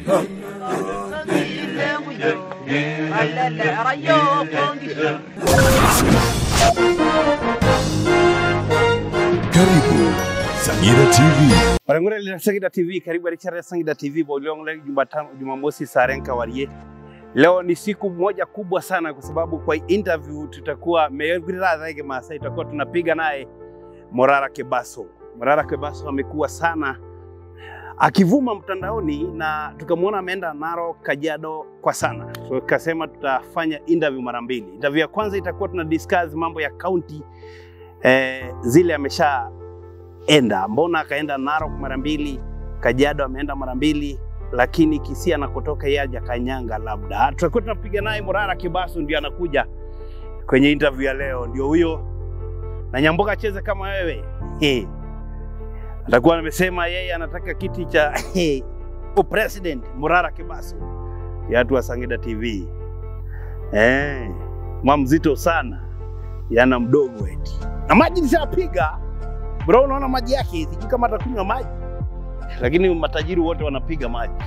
Karibu Sangira TV. Barangura lina Sangida TV, karibu Richard Sangida TV Bolongle Jumatano Jumamosi Sarenka Warie. Leo ni siku moja kubwa sana kwa sababu kwa interview tutakuwa Meyorgurira Dhage Masai tutakuwa tunapiga naye Morara Kebaso. Morara Kebaso amekuwa sana akivuma mtandaoni na tukamwona ameenda Narok, Kajiado kwa sana. So kasema tutafanya interview mara mbili. Interview ya kwanza itakuwa tuna discuss mambo ya county eh, zile amesha enda. Mbona akaenda Narok mara mbili, Kajiado ameenda mara mbili, lakini Kisii anakotoka yeye hajakanyanga. Labda tutakuwa tunapiga naye Murara Kibasu, ndio anakuja kwenye interview ya leo, ndio huyo na Nyamboka acheze kama wewe He. Atakuwa amesema yeye anataka kiti cha he, president Murara Kibasu ya watu wa Sangida TV. Eh, mwa mzito sana yana mdogo eti na maji nishapiga bro, unaona maji yake, sijui kama atakunywa maji, lakini matajiri wote wanapiga maji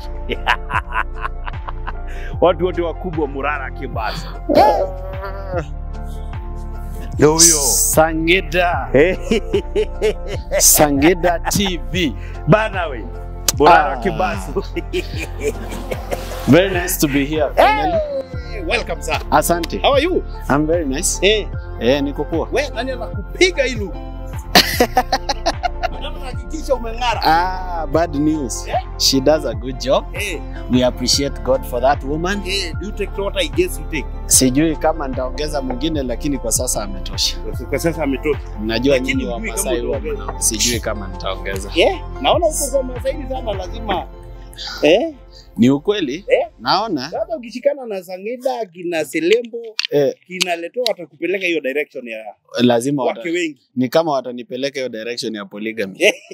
watu wote wakubwa Murara Kibasa ndio huyo Sangida, Sangida TV. bana we Murara Ah. Kibasu Very nice to be here finally. Hey, welcome sir. Asante. How are you? I'm very nice. Eh, Eh, niko poa. we nani anakupiga hilo? Nataka hakikisha umeng'ara. Ah, bad news. Yeah. She does a good job. Eh, We appreciate God for that woman. eh, do you take what I guess you take? Sijui kama nitaongeza mwingine lakini kwa sasa ametosha. Kwa sasa ametoka. Najua Lakini nyinyi wa hujui kama Masai huwa utaongeza. mna- sijui kama nitaongeza. Yeah, naona huko kwa Masaini sana lazima eh, Ni ukweli? Eh. Naona sasa ukishikana na Sangida kina Selembo eh, kina Leto watakupeleka hiyo direction ya lazima wata, wake wengi ni kama watanipeleka hiyo direction ya polygamy.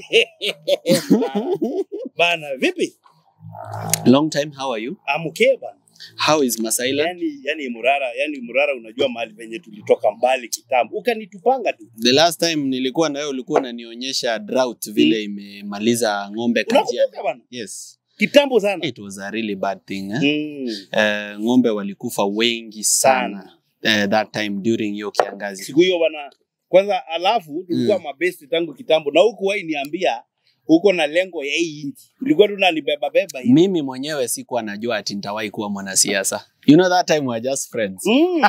bana. Vipi? Long time, how are you? Amke bana. How is Masailand? Yani, yani Murara, yani Murara, unajua mahali penye tulitoka mbali kitambo, ukanitupanga tu. The last time nilikuwa na wewe ulikuwa unanionyesha drought vile imemaliza ng'ombe Kajiado. Unakumbuka bana? Yes. Kitambo sana. It was a really bad thing. Eh? Mm. Eh, ng'ombe walikufa wengi sana eh, that time during hiyo kiangazi. Siku hiyo bana, kwanza alafu tulikuwa mabesti tangu kitambo, na huku wai niambia uko na lengo ya hii nchi, ulikuwa tunanibeba beba hivi. Mimi mwenyewe sikuwa najua ati nitawahi kuwa mwanasiasa. You know that time we were just friends. Mm.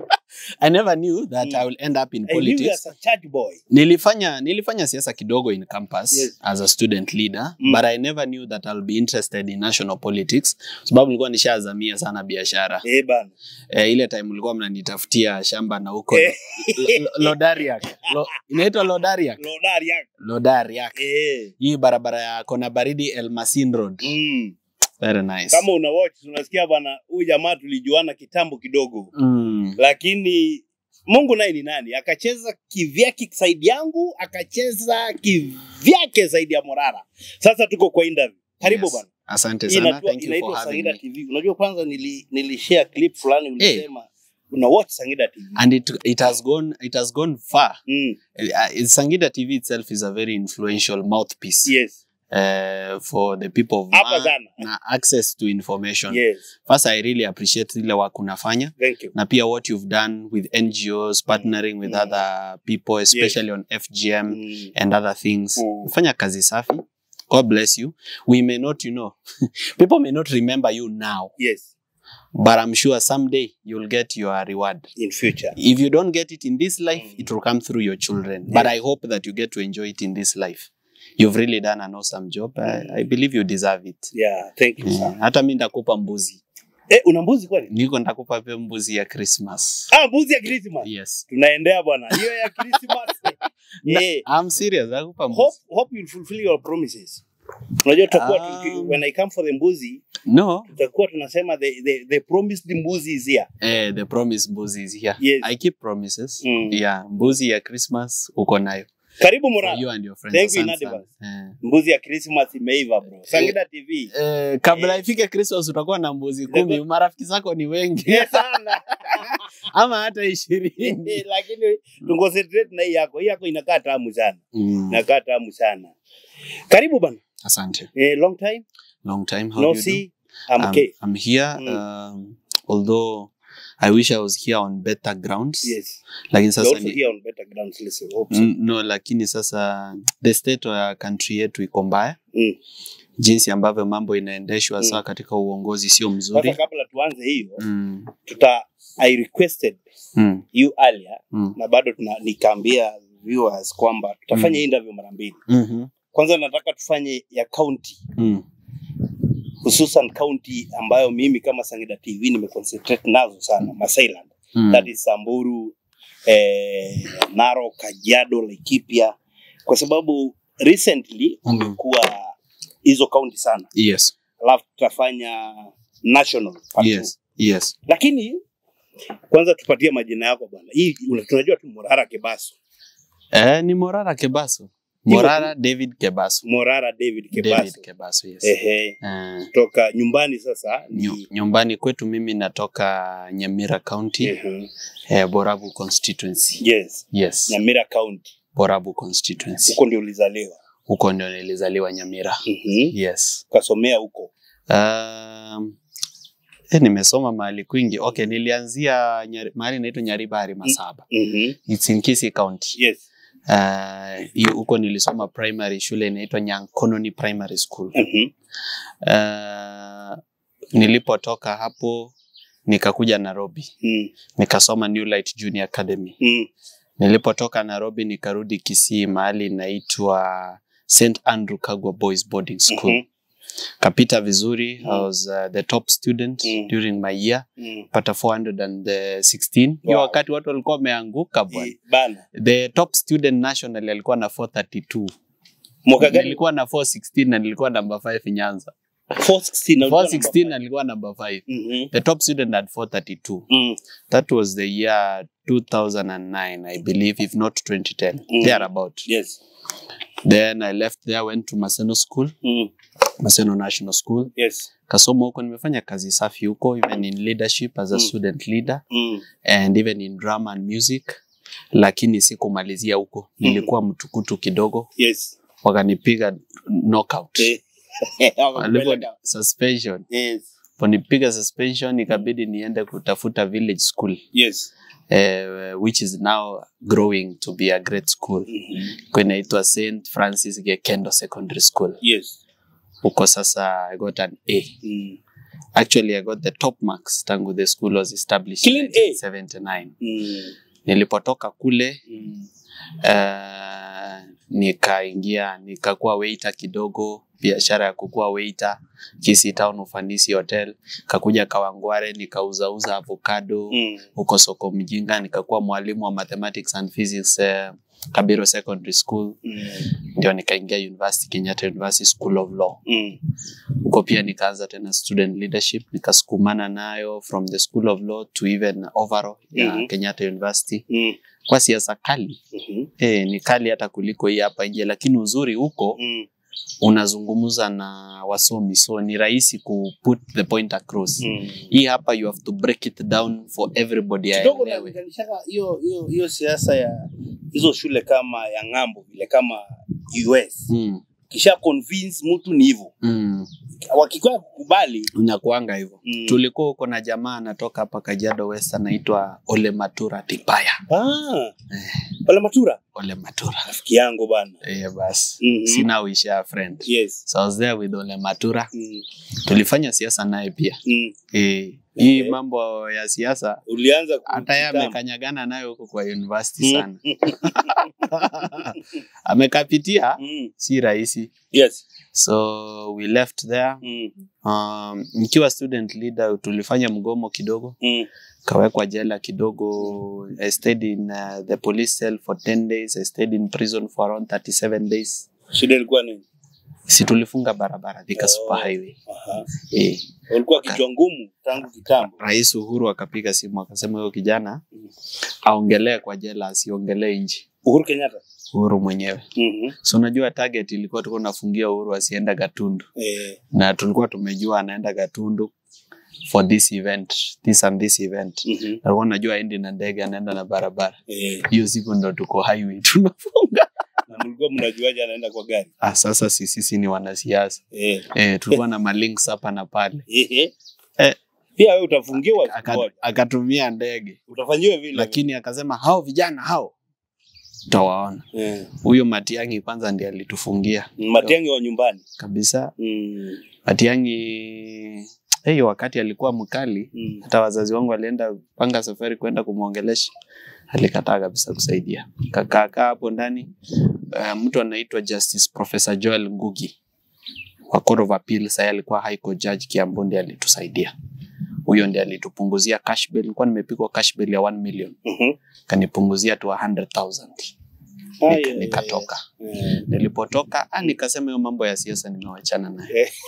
I never knew that Mm. I will end up in I knew you politics. as a church boy. Nilifanya nilifanya siasa kidogo in campus Yes. as a student leader Mm. but I never knew that I'll be interested in national politics sababu nilikuwa nishazamia sana biashara. Eh bana. Eh, ile time ulikuwa mnanitafutia shamba na huko Eh. Lo- Lo- Lodariak. Lo, inaitwa Lodariak. Lodari yako. Lodariak. Eh. Hii barabara ya Kona Baridi Elmasin Road. Mm. Very nice. Kama una watch unasikia bana, huyu jamaa tulijuana kitambo kidogo, Mm. lakini Mungu naye ni nani? Akacheza kivyake saidi yangu, akacheza kivyake zaidi ya Morara. Sasa tuko kwa interview. Karibu Yes. bana. Asante Hii sana. inaitwa Thank you for inaitwa having Sangida me. TV. Unajua kwanza nili, nilishare clip fulani ulisema una watch Sangida TV. And it, it has gone it has gone far. Mm. Uh, Sangida TV itself is a very influential mouthpiece Yes. uh, for the people of Hapa Ma sana. na access to information. Yes. First, I really appreciate ile work unafanya Thank you. na pia what you've done with NGOs, partnering with Mm. other people, especially on FGM Mm. and other things. Mm. Fanya kazi safi. God bless you. We may not, you know, people may not remember you now, Yes. but I'm sure someday you'll get your reward. In future. If you don't get it in this life, Mm. it will come through your children. Yes. But I hope that you get to enjoy it in this life. You've really done an awesome job. I, I believe you deserve it. Yeah, thank you Yeah. sana. Hata mi ndakupa mbuzi. Eh, una mbuzi kweli? Niko ndakupa pia mbuzi ya Christmas. Ah, mbuzi ya Christmas. Yes. Tunaendea bwana. Hiyo ya Christmas. Na- eh, I'm serious. Ndakupa hope mbuzi. hope you'll fulfill your promises. Unajua tutakuwa Um, tuki- when I come for the mbuzi, No. tutakuwa tunasema the, the, the promised mbuzi is here. Eh, the promise mbuzi is here. Yes. I keep promises. Mm. Yeah, mbuzi ya Christmas uko nayo. Karibu For Murara. you and your friends. Thank you in Asante sana. advance. Eh. Mbuzi ya Christmas imeiva bro. Sangida TV. Eh, kabla ifike Christmas utakuwa na mbuzi kumi. Marafiki zako ni wengi Yes, sana. ama hata ishirini. Lakini tunconcentrate na hii yako. Hii yako inakaa tamu sana. Mm. Inakaa tamu sana. Karibu bana. Asante. Eh, long time. Long time. How No do you do? see. I'm I'm, okay. I'm here Mm. um, although I wish I was here on better grounds Yes. lakini You're sasa also ni, here on better grounds, listen. Hope so. Mm, no lakini sasa the state ya country yetu iko mbaya Mm. jinsi ambavyo mambo inaendeshwa Mm. saa katika uongozi sio Sasa mzuri kabla tuanze hiyo, mm. tuta I requested Mm. you earlier Mm. na bado tuna nikaambia viewers kwamba tutafanya Mm. hii interview mara mbili. Mm-hmm. Kwanza nataka tufanye ya county Mm. hususan county ambayo mimi kama Sangida TV nimeconcentrate nazo sana, Masailand. Mm. That is Samburu, eh, Narok, Kajiado, Laikipia kwa sababu recently Mm. kumekuwa hizo county sana, yes alafu tutafanya national part two. yes yes Lakini kwanza tupatie majina yako bwana. Hii una- tunajua tu Morara Kebaso, eh, ni morara kebaso Hivyo morara david kebaso Morara David Kebaso. david kebaso yes Ehe, Eh, toka nyumbani sasa nyu- ni nyumbani kwetu mimi natoka nyamira county Ehe, eh, borabu constituency yes, yes Nyamira County. borabu constituency Huko ndio ulizaliwa. huko ndio nilizaliwa nyamira Mhm. yes Ukasomea huko. um, eh, nimesoma mahali kwingi okay nilianzia nyari, mahali inaitwa nyaribari masaba Mhm. It's in Kisii county Yes. Uh, hiyo huko nilisoma primary shule inaitwa Nyankononi Primary School. Mhm. Uh, nilipotoka hapo nikakuja Nairobi Mm. nikasoma New Light Junior Academy. Mm. Nilipotoka Nairobi nikarudi Kisii mahali inaitwa St Andrew Kagwa Boys Boarding School. Mhm. Kapita vizuri. Mm. I was uh, the top student Mm. during my year. Mm. Pata 416. Hiyo Wow. wakati watu walikuwa wameanguka bwana. Eh, Bana. The top student national alikuwa na 432. Mwaka gani? nilikuwa na 416 na nilikuwa number 5 Nyanza. 416 na ulikuwa 416 namba alikuwa number 5. five. Mhm. The top student had 432. Mm. That was the year 2009, I believe, if not 2010. Mm. Thereabout. Yes. Then I left there, went to Maseno School, Mm. Maseno National School. Yes. Kasoma huko, nimefanya kazi safi huko, even in leadership as a Mm. student leader Mm. and even in drama and music, lakini sikumalizia huko. Nilikuwa mtukutu kidogo, Yes. wakanipiga knockout. Eh. Walipo Wakakupeleka. suspension Yes. ponipiga suspension ikabidi niende kutafuta village school Yes. uh, which is now growing to be a great school Mhm. Kwa inaitwa St Francis Gekendo Secondary School Yes. huko sasa I got an A Mm. actually I got the top marks tangu the school was established in Clean A? 1979 Mm. nilipotoka kule Mm. uh, nikaingia nikakuwa waiter kidogo biashara ya kukuwa waiter Kisii Town Ufanisi Hotel kakuja Kawangware nikauzauza avocado Mm. huko soko mjinga nikakuwa mwalimu wa mathematics and physics uh, Kabiro Secondary School Mm. ndio nikaingia university Kenyatta University School of Law Mm. huko pia nikaanza tena student leadership nikasukumana nayo from the School of Law to even overall ya Mhm. Kenyatta University Mm. kwa siasa kali Mhm. eh, ni kali hata kuliko hii hapa nje, lakini uzuri huko Mm. unazungumza na wasomi, so ni rahisi ku put the point across. Mm. Hii hapa you have to break it down for everybody kidogo aelewe. nalinganishaka hiyo hiyo hiyo siasa ya hizo shule kama ya ng'ambo vile kama US Mm, kisha convince mtu ni hivyo mm, wakikuwa kukubali unakuanga hivyo. mm. Tulikuwa huko na jamaa anatoka hapa Kajiado West anaitwa Ole Matura Tipaya. ah wala matura Ole Matura. rafiki yangu bana Eh, basi. Mhm. Sina wish a friend. yes So I was there with Ole Matura. mm. Tulifanya siasa naye pia. Mm. Eh, hii Eh. mambo ya siasa ulianza hata yeye kujitamba. amekanyagana nayo huko kwa university Mm. sana. Amekapitia Mm. si rahisi. yes So we left there. mm. Um, nikiwa student leader tulifanya mgomo kidogo, Mm. kawekwa jela kidogo. I stayed in uh, the police cell for 10 days. I stayed in prison for around 37 days. shida ilikuwa nini Si tulifunga barabara Thika Oh. Super Highway. Aha. Eh, ulikuwa kichwa ngumu tangu kitambo Rais Uhuru akapiga simu akasema huyo kijana Mm. aongelee kwa jela, asiongelee nchi. Uhuru Kenyatta Uhuru mwenyewe. Mhm. So unajua target ilikuwa tulikuwa tunafungia Uhuru asienda Gatundu, eh na tulikuwa tumejua anaenda Gatundu for this event this and this event Mhm. alikuwa najua aendi na ndege anaenda na barabara Eh, hiyo siku ndo tuko highway tunafunga na mlikuwa mnajuaje anaenda kwa gari? ah, sasa si sisi ni wanasiasa Eh. eh, tulikuwa na malinks hapa na pale Ehe. Eh. Pia wewe utafungiwa siku Aka- moja. akatumia ndege Utafanyiwa vile. lakini akasema hao vijana hao utawaona eh. huyo Matiang'i kwanza ndiye alitufungia Matiang'i wa nyumbani. kabisa Mm. Matiang'i hiyo wakati alikuwa mkali Mm. hata wazazi wangu walienda panga safari kwenda kumwongelesha alikataa kabisa kusaidia kakaa kaa hapo ndani uh, mtu anaitwa Justice Professor Joel Ngugi wa Court of Appeal sasa alikuwa High Court Judge Kiambu ndiye alitusaidia huyo ndiye alitupunguzia cash bail nilikuwa nimepigwa cash bail ya 1 million Mhm. kanipunguzia tu 100,000 Ai, Nika- ai, nikatoka ai. Eh. nilipotoka ah, nikasema hiyo mambo ya siasa nimewachana naye Eh.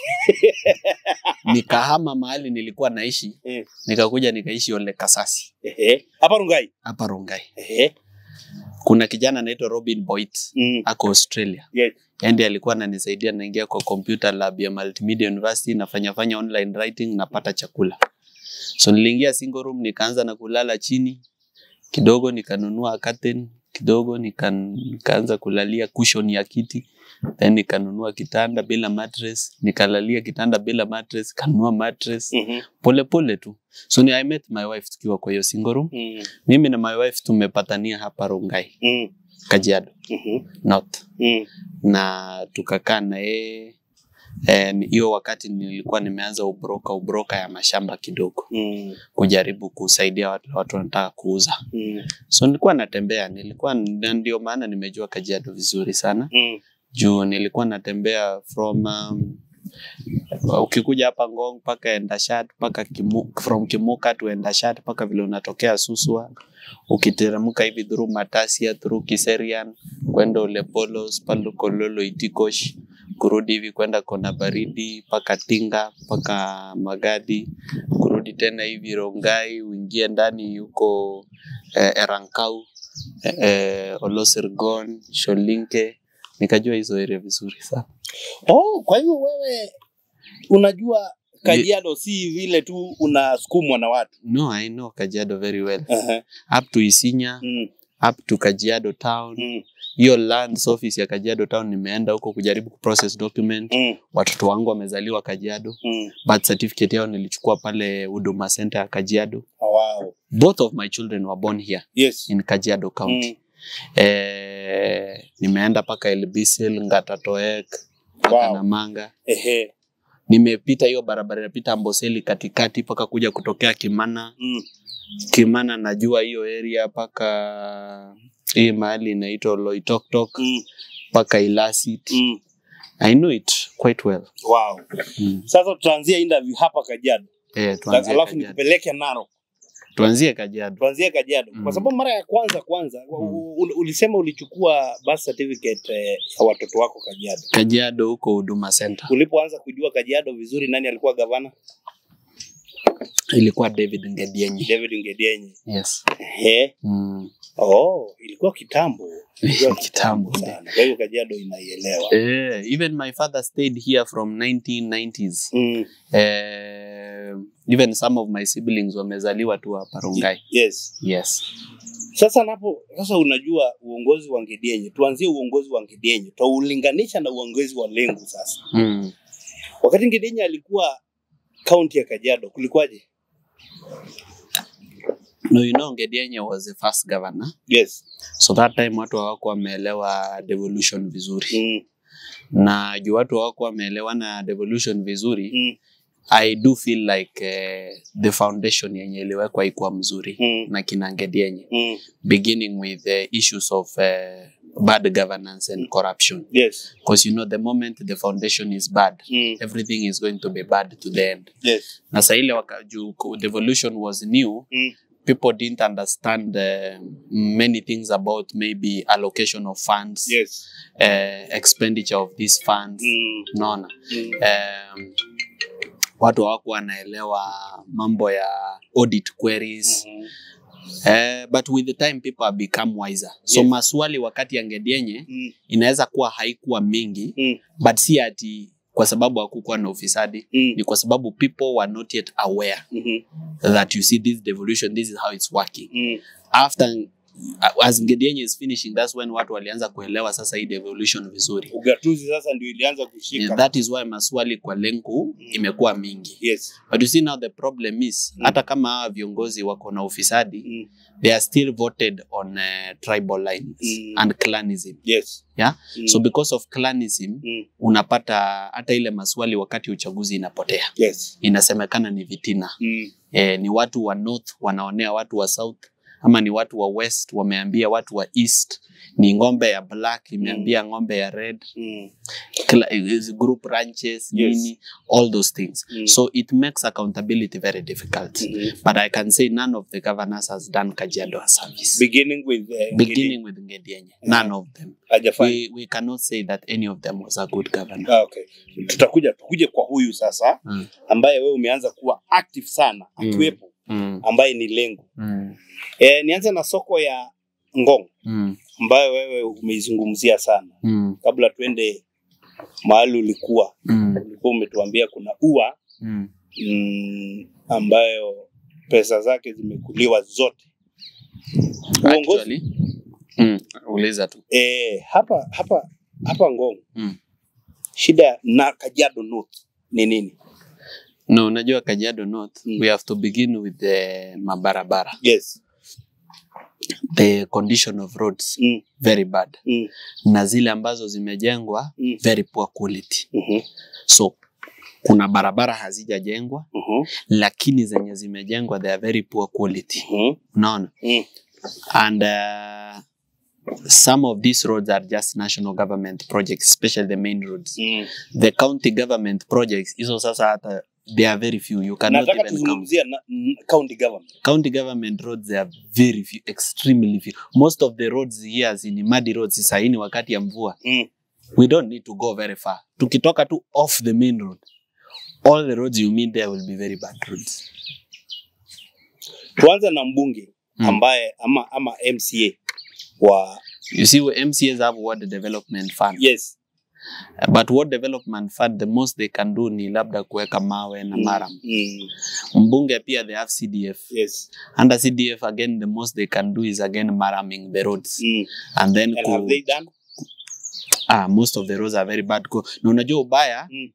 nikahama mahali nilikuwa naishi Eh. nikakuja nikaishi Ole Kasasi Ehe. Hapa Rungai. hapa Rongai. Ehe. Kuna kijana anaitwa Robin Boyd Mm. ako Australia. Yes. Yaani alikuwa ananisaidia naingia kwa computer lab ya Multimedia University nafanya fanya online writing napata chakula. So niliingia single room nikaanza na kulala chini kidogo nikanunua curtain kidogo nika, nikaanza kulalia cushion ya kiti then nikanunua kitanda bila mattress nikalalia kitanda bila mattress kanunua mattress Mhm. pole pole tu so ni I met my wife tukiwa kwa hiyo single room Mm. mimi na my wife tumepatania hapa Rongai Mm. Kajiado Mhm. North Mm. na tukakaa na yeye Eh, ni- hiyo wakati nilikuwa nimeanza ubroka ubroka ya mashamba kidogo Mm. kujaribu kusaidia watu watu wanataka kuuza Mm. so nilikuwa natembea nilikuwa na ndio maana nimejua Kajiado vizuri sana Mm. juu nilikuwa natembea from um, ukikuja hapa Ngong mpaka Endashat mpaka Kimu, from Kimuka to Endashat mpaka vile unatokea Suswa ukiteremka hivi through Matasia through Kiserian kwenda Olepolos pale Kololo Itikosh kurudi hivi kwenda Kona Baridi mpaka Tinga mpaka Magadi kurudi tena hivi Rongai uingie ndani huko eh, Erankau eh, eh, Olosirgon Sholinke nikajua hizo area vizuri sana. Oh, kwa hivyo wewe unajua Kajiado si vile tu unasukumwa na watu. No, I know Kajiado very well. Aha. Up to Isinya, Mm. up to Kajiado town. Mm. Hiyo lands office ya Kajiado town nimeenda huko kujaribu kuprocess document. Mm. Watoto wangu wamezaliwa Kajiado. Mm. Birth certificate yao nilichukua pale Huduma Center ya Kajiado. Oh, wow. Both of my children were born here Yes. in Kajiado County. Mm. Eh, nimeenda paka Elbisil, Ngatatoek, mpaka Wow. Namanga. Ehe. Nimepita hiyo barabara inapita Amboseli katikati mpaka kuja kutokea Kimana. Mm. Kimana najua hiyo area mpaka hii mahali inaitwa Loitoktok Mm. mpaka Ilasit. Mm. I know it quite well. Wow. Mm. Sasa tutaanzia interview hapa Kajiado. Eh, tuanzie Alafu Kajiado. nikupeleke Narok. Tuanzie Kajiado. Tuanzie Kajiado. Mm. Kwa sababu mara ya kwanza kwanza Mm. u- u- ulisema ulichukua birth certificate eh, ya watoto wako Kajiado. Kajiado huko Huduma Center. Ulipoanza kujua Kajiado vizuri, nani alikuwa gavana? Ilikuwa David Ngedienyi. David Ngedienye. Yes. Ehe. Mm. Oh, ilikuwa kitambo. Ilikuwa Kitambo. sana. Kwa hiyo Kajiado inaielewa. Eh, even my father stayed here from 1990s. Mm. Eh, even some of my siblings wamezaliwa tu hapa Rongai. Yes. Yes. Sasa napo sasa unajua uongozi wa Ngedienye. Tuanzie uongozi wa Ngedienye. Tuulinganisha na uongozi wa Lengu sasa. Mm. Wakati Ngedienye alikuwa kaunti ya Kajiado kulikuwaje? No, you know Ngedienye was the first governor. Yes. So that time watu hawakuwa wameelewa devolution vizuri. Mm. Na juu watu hawakuwa wameelewana devolution vizuri, Mm. I do feel like uh, the foundation yenye iliwekwa ikuwa mzuri Mm. na kina Ngedienye Mm. beginning with the issues of uh, bad governance and corruption Yes. because you know the moment the foundation is bad Mm. everything is going to be bad to the end Yes. na saa ile waka- juu ku- devolution was new Mm. people didn't understand uh, many things about maybe allocation of funds Yes. uh, expenditure of these funds Mm. unaona Mm. um, watu hawakuwa wanaelewa mambo ya audit queries Mhm. Eh, but with the time people have become wiser so Yes. maswali wakati ya Ngedienye Mm. inaweza kuwa haikuwa mingi Mm. but si ati kwa sababu hakukuwa na ufisadi Mm. ni kwa sababu people were not yet aware Mhm. that you see this devolution this is how it's working Mm. after uh, as Ngedienye is finishing that's when watu walianza kuelewa sasa hii devolution vizuri Ugatuzi sasa ndio ilianza kushika. Yeah, that is why maswali kwa lenku imekuwa mingi Yes. but you see now the problem is Mm. hata kama hawa viongozi wako na ufisadi Mm. they are still voted on uh, tribal lines Mm. and clanism Yes. Yeah? Mm. so because of clanism Mm. unapata hata ile maswali wakati uchaguzi inapotea Yes. inasemekana ni vitina Mm. eh, ni watu wa north wanaonea watu wa south ama ni watu wa west wameambia watu wa east ni ng'ombe ya black imeambia ng'ombe ya red Mm. Cla- is group ranches Yes. nini all those things Mm. so it makes accountability very difficult Mhm. but i can say none of the governors has done kajiado a service Beginning with uh, beginning with ngedienye none of them hajafanya. we, we cannot say that any of them was a good governor Ah, okay. Tutakuja tukuje kwa huyu sasa Mm. ambaye wewe umeanza kuwa active sana Mm. akiwepo mm. ambaye ni Lengu. Mm. E, nianze na soko ya Ngong Mm. ambayo wewe umeizungumzia sana. Mm. Kabla tuende mahali ulikuwa, Mm. ulikuwa umetuambia kuna ua Mm. mm, ambayo pesa zake zimekuliwa zote. Uongozi Actually, mm. uliza tu e, hapa hapa hapa Ngong Mm. shida na Kajiado North ni nini? no unajua kajiado north Mm. we have to begin with the mabarabara Yes. the condition of roads Mm. very bad Mm. na zile ambazo zimejengwa Mm. very poor quality Mhm. so kuna barabara hazijajengwa Mhm. lakini zenye zimejengwa they are very poor quality Mhm. unaona Mm. and uh, some of these roads are just national government projects especially the main roads Mm. the county government projects hizo sasa hata they are very few you cannot Nataka even count tuzungumzia na- n- county government. county government roads they are very few extremely few most of the roads here ni muddy roads sahii ni wakati ya mvua Mm. we don't need to go very far tukitoka tu off the main road all the roads you meet there will be very bad roads Tuanze na mbunge Mm. ambaye ama, ama MCA wa you see we mcas have what development fund yes. Uh, but what development fund the most they can do ni labda kuweka mawe na maram Mm. mbunge pia they have cdf Yes. under cdf again the most they can do is again maraming the roads Mm. and then And ku, have they done? ah, most of the roads are very bad Ku- na unajua ubaya Mm.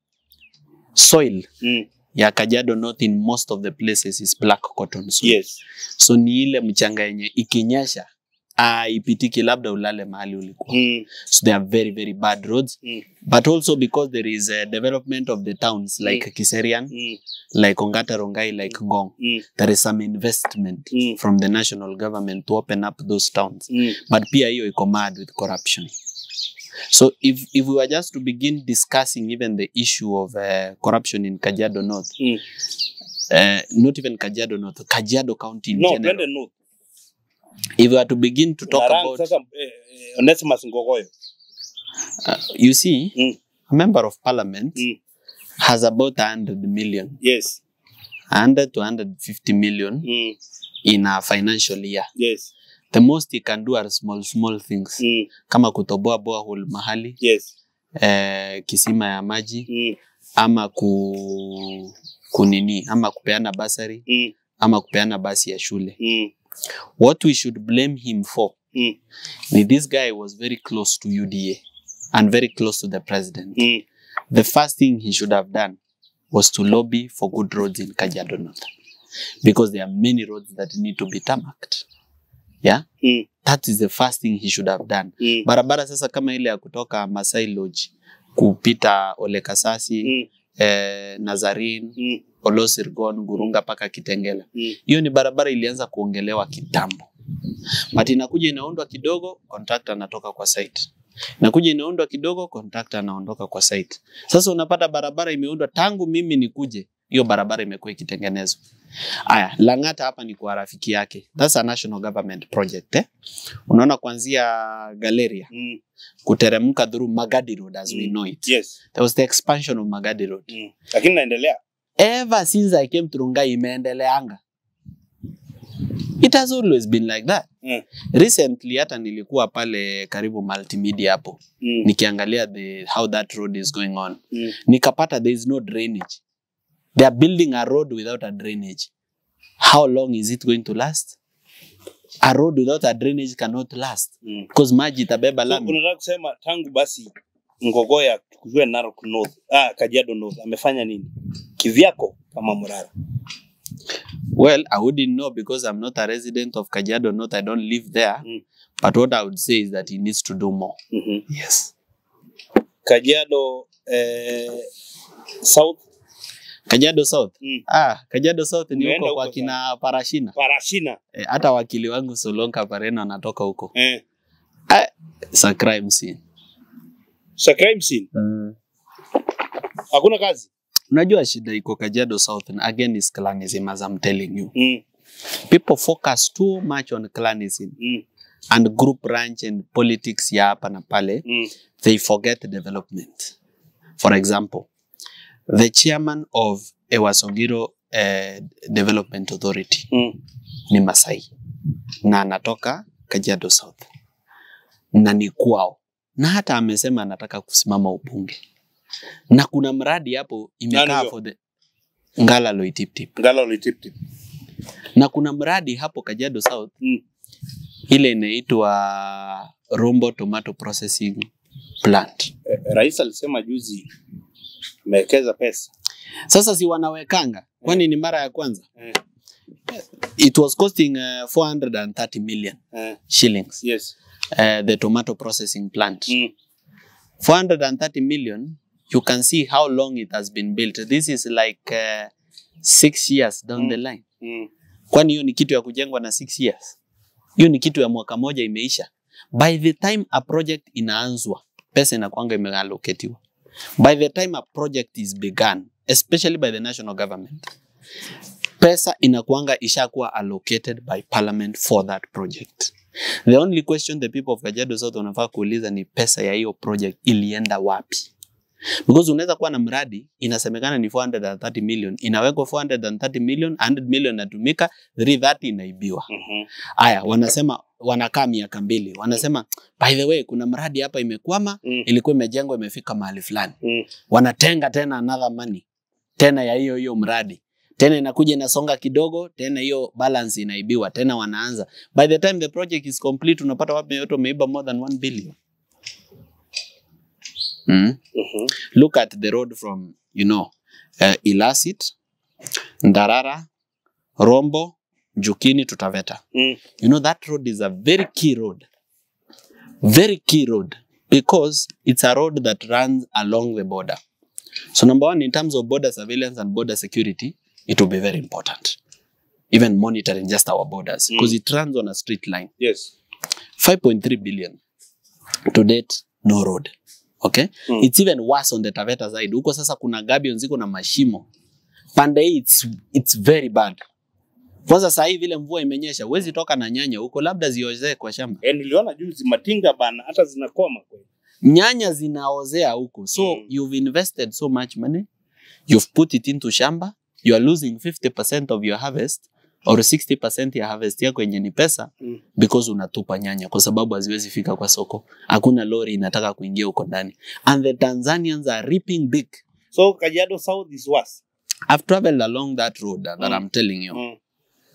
soil Mm. ya Kajiado North in most of the places is black cotton soil. Yes. So ni ile mchanga yenye ikinyesha ah, ipitiki labda ulale mahali ulikuwa. Mm. So they are very very bad roads Mm. but also because there is a development of the towns like Kiserian, Mm. like Ongata Rongai, like Ngong. Mm. There is some investment Mm. from the national government to open up those towns. Mm. But pia hiyo iko mad with corruption. So if, if we were just to begin discussing even the issue of uh, corruption in Kajiado North, Mm. uh, not even Kajiado North, Kajiado County in No, general. twende north. If we were to begin to talk Na rank about, sasa eh, eh, Onesimus Ngogoyo. uh, you see, Mm. a member of parliament Mm. has about 100 million, Yes. 100 to 150 million Mm. in a financial year. Yes. The most he can do are small, small things. Mm. Kama kutoboa borehole mahali, Yes. eh, kisima ya maji, Mm. ama ku, kunini, ama kupeana basari, Mm. ama kupeana basi ya shule. Mm. What we should blame him for Mm. ni this guy was very close to UDA and very close to the president. Mm. The first thing he should have done was to lobby for good roads in Kajiado North because there are many roads that need to be tarmacked. Yeah? Mm. That is the first thing he should have done. Mm. Barabara sasa kama ile ya kutoka Masai Lodge kupita Ole Kasasi, Mm. eh, Nazarin, Mm. Olosirgon, Gurunga mpaka Kitengela. Mm. Hiyo ni barabara ilianza kuongelewa kitambo. But inakuja inaundwa kidogo, contractor anatoka kwa site. Inakuja inaundwa kidogo, contractor anaondoka kwa site. Sasa unapata barabara imeundwa tangu mimi nikuje, hiyo barabara imekuwa ikitengenezwa. Aya, Lang'ata hapa ni kwa rafiki yake. That's a national government project eh? Unaona kuanzia Galeria Mm. kuteremka through Magadi Road as we Mm. know it. Yes. There was the expansion of Magadi Road. Mm. Lakini naendelea. Ever since I came to Rongai imeendeleanga. It has always been like that. Mm. Recently hata nilikuwa pale karibu multimedia hapo Mm. nikiangalia the how that road is going on. Mm. Nikapata there is no drainage. They are building a road without a drainage. How long is it going to last? A road without a drainage cannot last Mm. because maji itabeba So, lami. unataka kusema tangu basi Ngogoya kujua Narok North, ah, Kajiado North amefanya nini kivyako kama Murara? Well, I wouldn't know because I'm not a resident of Kajiado North. I don't live there. Mm. But what I would say is that he needs to do more. Mhm. Yes. Kajiado eh, South Kajiado South. Mm. Ah, Kajiado South ni Umeenda huko kwa huko kina Parashina. Parashina Eh, hata wakili wangu Solonka Pareno anatoka huko. eh, Ah, it's a crime scene. sa crime scene hakuna kazi Unajua shida iko Kajiado South and again is clanism as I'm telling you. mm. People focus too much on clanism Mm. and group ranch and politics ya hapa na pale. Mm. they forget development. For example, the chairman of Ewasongiro uh, Development Authority Mm. ni Masai na anatoka Kajiado South na ni kwao, na hata amesema anataka kusimama ubunge, na kuna mradi hapo Nani imekaa huyo? for the Ngala Loitiptip, Ngala ulitiptip na kuna mradi hapo Kajiado South mm. ile inaitwa Rombo Tomato Processing Plant. eh, rais alisema juzi amewekeza pesa Sasa si wanawekanga, kwani ni mara ya kwanza? eh. It was costing uh, 430 million Eh. shillings, yes uh, the tomato processing plant. mm. 430 million, you can see how long it has been built. This is like uh, six years down Mm. the line. Mm. Kwani hiyo ni kitu ya kujengwa na six years? Hiyo ni kitu ya mwaka moja imeisha. By the time a project inaanzwa, pesa inakwanga imeallocatiwa. By the time a project is begun, especially by the national government, pesa inakuanga ishakuwa allocated by parliament for that project. The only question the people of Kajiado South wanafaa kuuliza ni pesa ya hiyo project ilienda wapi? Because unaweza kuwa na mradi inasemekana ni 430 million, inawekwa 430 million, 100 million inatumika, 330 inaibiwa. Mhm. Aya, wanasema wanakaa miaka mbili, wanasema by the way, kuna mradi hapa imekwama, Mm. ilikuwa imejengwa imefika mahali fulani Mm. wanatenga tena another money tena ya hiyo hiyo mradi tena inakuja inasonga kidogo tena hiyo balance inaibiwa tena wanaanza by the time the project is complete unapata wapi yote wameiba more than 1 billion mm. Mhm. look at the road from you know uh, Ilasit Ndarara Rombo Jukini to Taveta Mm. you know that road is a very key road very key road because it's a road that runs along the border so number one in terms of border surveillance and border security it will be very important even monitoring just our borders Mm. because it runs on a straight line yes 5.3 billion to date no road okay Mm. it's even worse on the Taveta side huko sasa kuna gabions ziko na mashimo pande hii it's, it's very bad kwanza saa hii vile mvua imenyesha huwezi toka na nyanya huko labda ziozee kwa shamba eh, niliona juzi matinga bana hata zinakoma kweli nyanya zinaozea huko so Mm. you've invested so much money you've put it into shamba you are losing 50% of your harvest or 60% ya harvest yako yenye ni pesa Mm. because unatupa nyanya kwa sababu haziwezi fika kwa soko hakuna lori inataka kuingia huko ndani and the Tanzanians are reaping big so Kajiado South is worse I've traveled along that road that Mm. I'm telling you mm.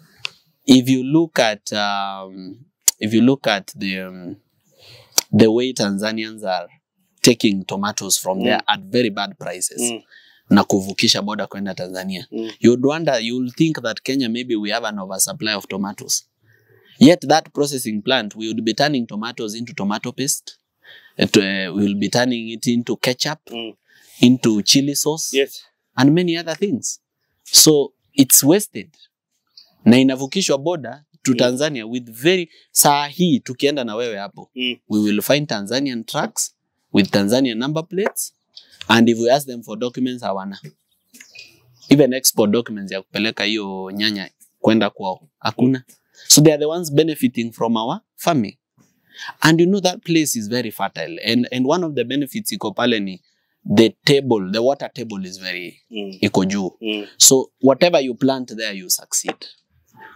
if you look at um, if you look at the um, the way Tanzanians are taking tomatoes from there at very bad prices Mm. na kuvukisha boda kwenda Tanzania Mm. you'd wonder you'll think that Kenya maybe we have an oversupply of tomatoes yet that processing plant we would be turning tomatoes into tomato paste It, uh, we will be turning it into ketchup Mm. into chili sauce yes and many other things so it's wasted na inavukishwa boda to Mm. Tanzania with very saa hii tukienda na wewe hapo mm. we will find Tanzanian trucks with Tanzanian number plates and if we ask them for documents hawana even export documents ya kupeleka hiyo nyanya kwenda kwao hakuna so they are the ones benefiting from our farming and you know that place is very fertile and, and one of the benefits iko pale ni the table the water table is very Mm. iko juu Mm. so whatever you plant there you succeed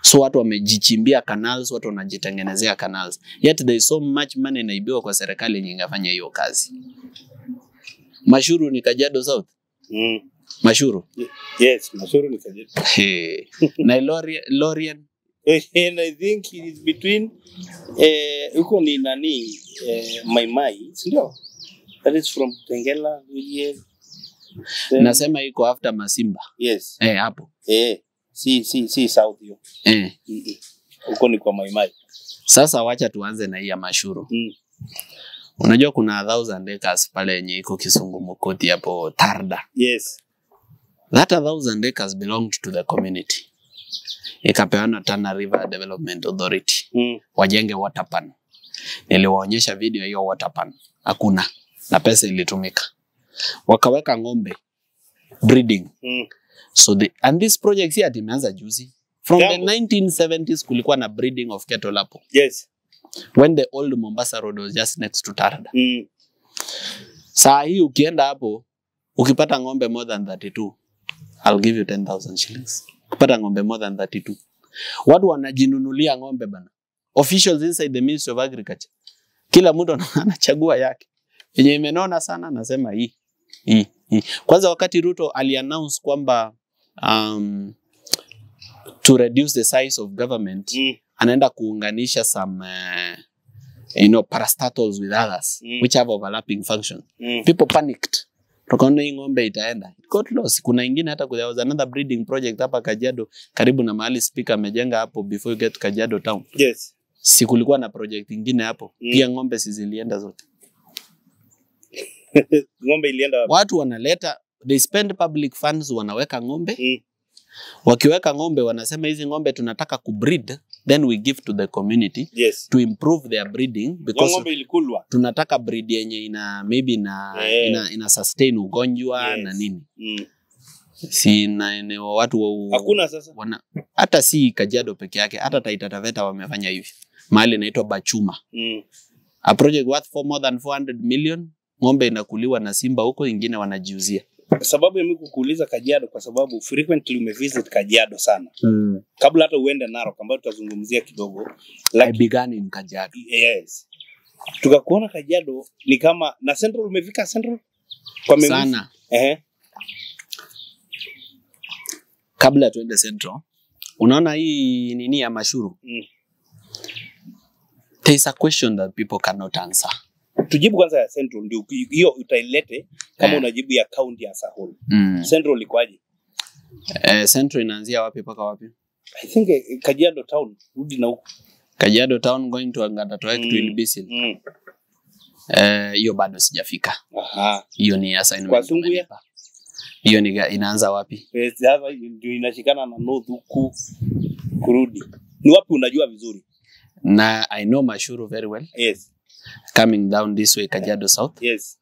so watu wamejichimbia canals watu wanajitengenezea canals yet there is so much money inaibiwa kwa serikali yenye ingefanya hiyo kazi mashuru ni kajiado south Mm. mashuru Yes, Mashuru ni Kajiado. Hey. na Lorien, Lorien And I think it is between eh, huko ni nani eh, Maimai, si ndio? That is from Tengela, Luye. Then- nasema iko after Masimba Yes. eh, hapo Eh, si si si south hiyo. eh. Mm-mm. Huko ni kwa Maimai. Sasa wacha tuanze na hii ya mashuru. Mm. Unajua kuna thousand acres pale yenye iko Kisumu Mukoti hapo Tarda. Yes. That a thousand acres belonged to the community. Ikapeana Tana River Development Authority Mm. wajenge water pan. Niliwaonyesha video ya hiyo water pan, hakuna na pesa ilitumika. Wakaweka ng'ombe breeding. Mm. So the, and this project si ati imeanza juzi. From Jambo. the 1970s kulikuwa na breeding of cattle hapo. Yes. When the old Mombasa Road was just next to Tarda. Mm. Saa hii ukienda hapo ukipata ng'ombe more than 32 I'll give you 10,000 shillings. Ukipata ng'ombe more than 32. Watu wanajinunulia ng'ombe bana. Officials inside the Ministry of Agriculture. Kila mtu ana- anachagua yake. Yenye imenona sana anasema hii. Hii. hii. Kwanza wakati Ruto aliannounce kwamba um, to reduce the size of government Mm. anaenda kuunganisha some uh, you know parastatals with others Mm. which have overlapping functions Mm. people panicked tukaona hii ng'ombe itaenda it got lost kuna ingine hata there was another breeding project hapa Kajiado karibu na mahali speaker amejenga hapo before you get to Kajiado town Yes. si kulikuwa na project ingine hapo Mm. pia ng'ombe si zilienda zote Ng'ombe ilienda wapi? watu wanaleta they spend public funds wanaweka ng'ombe Mm. wakiweka ng'ombe wanasema hizi ng'ombe tunataka kubreed then we give to the community Yes. to improve their breeding Hiyo because ng'ombe ilikulwa. tunataka breed yenye ina maybe ina, Eh. ina, ina sustain ugonjwa Yes. na nini Mm. si na eneo watu wa, Hakuna sasa. wana, hata si Kajiado peke yake hata Taita Taveta wamefanya hivi mahali inaitwa Bachuma Mm. a project worth for more than 400 million ng'ombe inakuliwa na simba huko ingine wanajiuzia Sababu ya mimi kukuuliza Kajiado kwa sababu frequently umevisit Kajiado sana. Kabla hata uende Narok ambayo tutazungumzia kidogo. I Like, began in Kajiado yes. Tukakuona Kajiado ni kama na Central umefika Central? Kwa memories? sana Ehe. kabla tuende Central unaona hii nini ya mashuru Mm. there is a question that people cannot answer Tujibu kwanza ya Central ndio uki- hiyo utailete kama Eh. unajibu ya county as a whole. mm. Central ikoaje? eh, Central inaanzia wapi mpaka wapi I think eh, Kajiado town rudi na huko. Kajiado town going to Angata Mm. to Ilbisil Mm. eh, hiyo bado sijafika Aha. hiyo ni Kwa assignment Sunguya? umenipa. hiyo ni ga- inaanza wapi Eh, Sasa ndio inashikana na North huku kurudi. Ni wapi unajua vizuri? na I know Mashuru very well Yes. coming down this way Kajiado South Yes.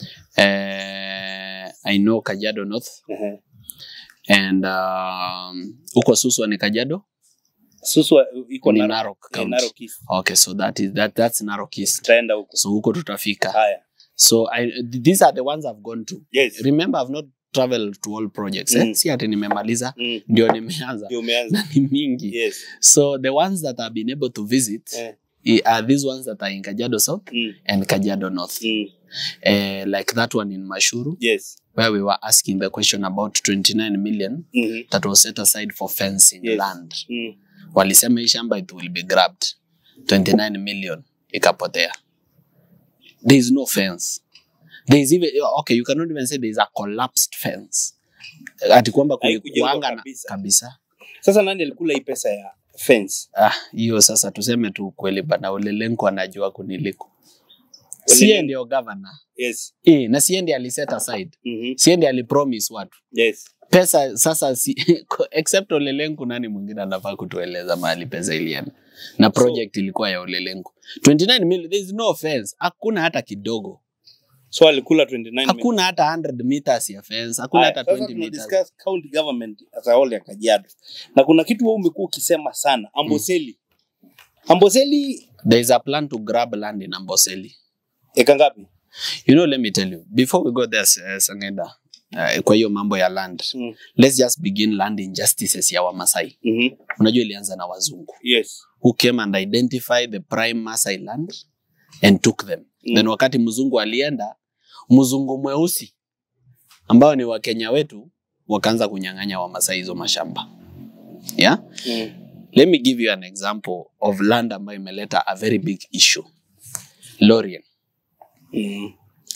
eh, I know Kajiado North Ehe. and um, huko Suswa ni Kajiado Suswa iko ni Narok. Narok Eh, County Narok East. okay so that is that that's Narok East Tutaenda huko. so huko tutafika Haya. so I, these are the ones I've gone to Yes. remember I've not traveled to all projects Mm. eh? si ati nimemaliza Mm. ndio nimeanza Ndio umeanza. na ni mingi Yes. so the ones that I've been able to visit Eh. i- are these ones that are in Kajiado South Mm. and Kajiado North Mm. uh, like that one in Mashuru Yes. where we were asking the question about 29 million Mhm. that was set aside for fencing Yes. land Mm. walisema hii shamba it will be grabbed 29 million ikapotea there is no fence there is even okay you cannot even say there is a collapsed fence ati kwamba Haikujengwa kulikuanga na kabisa. kabisa Sasa nani alikula hii pesa ya fence? ah hiyo sasa tuseme tu kweli bana ulelenko anajua kuniliko Olelenko. sie ndio governor Yes. eh na sie ndiye aliset aside Mhm. sie ndiye alipromise watu Yes. pesa sasa si, except Olelenku, nani mwingine anafaa kutueleza mahali pesa ilienda? Na project ilikuwa ya Olelenku 29 million, there is no fence, hakuna hata kidogo, So alikula 29 million. hakuna hata 100 meters ya fence, hakuna Haya, hata sasa 20 meters. tunadiscuss county government as a whole ya Kajiado. Na kuna kitu wewe umekuwa ukisema sana, Amboseli. Amboseli There is a plan to grab land in Amboseli. eka ngapi? You know, let me tell you, before we go there, uh, Sangeda, uh, kwa hiyo mambo ya land Mm. let's just begin land injustices ya wamasai Mhm. unajua ilianza na wazungu Yes. who came and identified the prime masai land and took them Mm. then wakati mzungu alienda mzungu mweusi ambao ni wakenya wetu wakaanza kunyang'anya wamasai hizo mashamba yeah? Mm. let me give you an example of land ambayo imeleta a very big issue lorien Mm.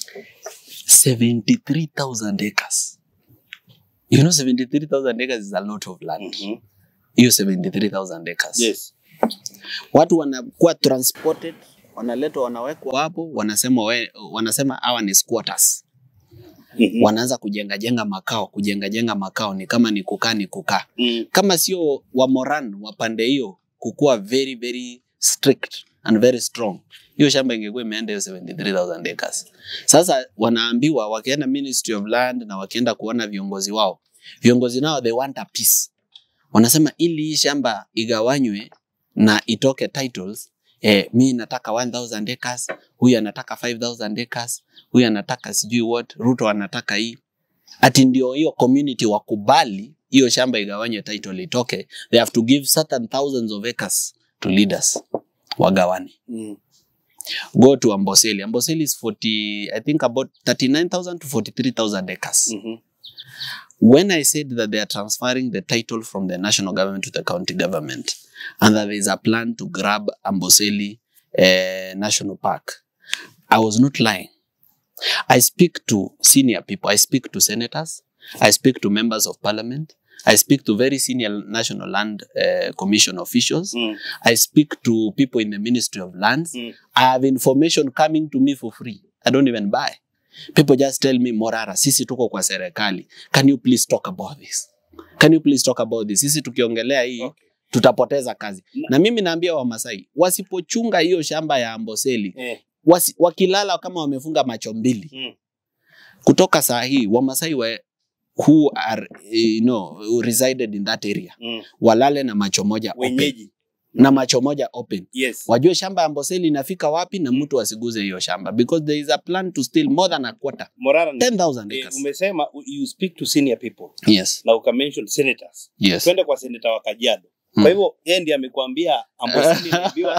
73000 acres you know 73000 acres is a lot of land Mhm. hiyo 73000 acres Yes. watu wanakuwa transported wanaletwa wanawekwa hapo wanasema we, wanasema hawa ni squatters Mhm. wanaanza kujenga jenga makao kujenga jenga makao ni kama ni kukaa ni kukaa Mm. kama sio wa Moran wa pande hiyo kukuwa very very strict and very strong hiyo shamba ingekuwa imeenda hiyo 73000 acres sasa wanaambiwa wakienda Ministry of Land na wakienda kuona viongozi wao viongozi nao they want a peace wanasema ili hii shamba igawanywe na itoke titles eh, mi nataka 1000 acres huyu anataka 5000 acres huyu anataka sijui what Ruto anataka hii ati ndio hiyo community wakubali hiyo shamba igawanywe title itoke they have to give certain thousands of acres to leaders wagawane Mm. go to amboseli amboseli is 40 i think about 39000 to 43000 acres Mhm. when I said that they are transferring the title from the national government to the county government and that there is a plan to grab Amboseli uh, National Park, I was not lying. I speak to senior people, I speak to senators, I speak to members of parliament, I speak to very senior National Land uh, Commission officials, Mm. I speak to people in the Ministry of Lands. Mm. I have information coming to me for free. I don't even buy. People just tell me, Morara, sisi tuko kwa serikali. Can you please talk about this? Can you please talk about this? Sisi tukiongelea hii Okay. tutapoteza kazi. Na- Na mimi naambia Wamasai wasipochunga hiyo shamba ya Amboseli, Eh. wasi, wakilala kama wamefunga macho mbili Mm. kutoka saa hii Wamasai wa, who are you know, who resided in that area Mm. walale na macho moja open, Wenyeji. na macho moja open Yes. wajue shamba ya Amboseli inafika wapi na mtu asiguze hiyo shamba because there is a plan to steal more than a quarter Morara ni- 10,000 eh, acres. umesema u- you speak to senior people Yes. na ukamention senators. Yes. Twende kwa seneta wa Kajiado. Mm. Kwa hivyo yeye ndiye amekwambia Amboseli iliibiwa.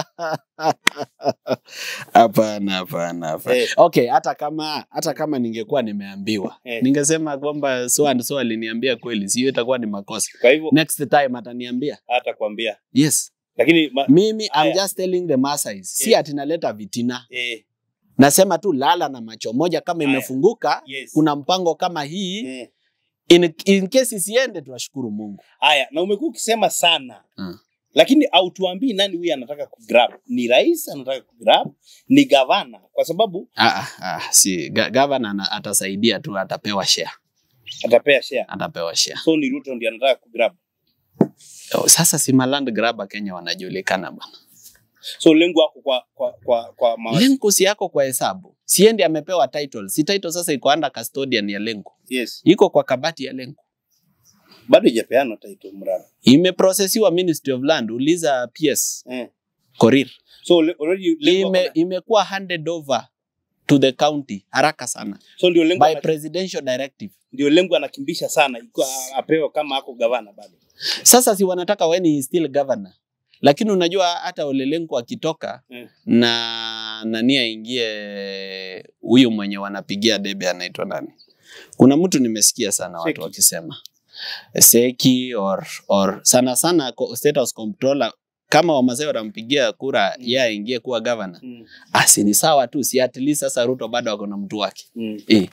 Hapana, hapana, hapana. Eh. Okay, hata kama hata kama ningekuwa nimeambiwa Eh. ningesema kwamba so and so aliniambia kweli, sio itakuwa ni makosa. Kwa hivyo Next time ataniambia hata kwambia. yes. Lakini ma, Mimi I'm Aya. just telling the Masais, si Eh. ati naleta vitina. eh, Nasema tu lala na macho moja, kama Aya. imefunguka yes. kuna mpango kama hii eh. in, in case isiende, tunashukuru Mungu. Haya, na umekuwa ukisema sana Mm. lakini hautuambii nani huyu anataka kugrab. Ni rais anataka kugrab, ni gavana, kwa sababu Ah, ah, ah, si ga- governor ana- atasaidia tu, atapewa share, atapea share. atapewa share. So ni Ruto ndiye anataka kugrab. Oh, Sasa si maland grabber Kenya wanajulikana bwana. So lengo wako kwa kwa kwa, kwa ma... Lenku si yako kwa hesabu, siendi amepewa title, si title sasa iko under custodian ya Lenku, yes. iko kwa kabati ya Lenku, Bado haijapeana title Murara. imeprocessiwa Ministry of Land, uliza PS Eh. Korir, So le- already lengo ime, Ime... imekuwa handed over to the county haraka sana so ndio lengo by ana- presidential directive. ndio lengo anakimbisha sana iko apewe kama ako gavana bado. Sasa si wanataka when he is still governor, lakini unajua hata Ole Lenku akitoka Mm. na nani aingie huyu mwenye wanapigia debe anaitwa nani? Kuna mtu nimesikia sana watu Seki. wakisema Seki or, or sana sana ko- State House Comptroller kama Wamasai watampigia kura Mm. yeye aingie kuwa governor, Mm. asi ni sawa tu, si at least sasa Ruto bado ako na mtu wake Mm. eh,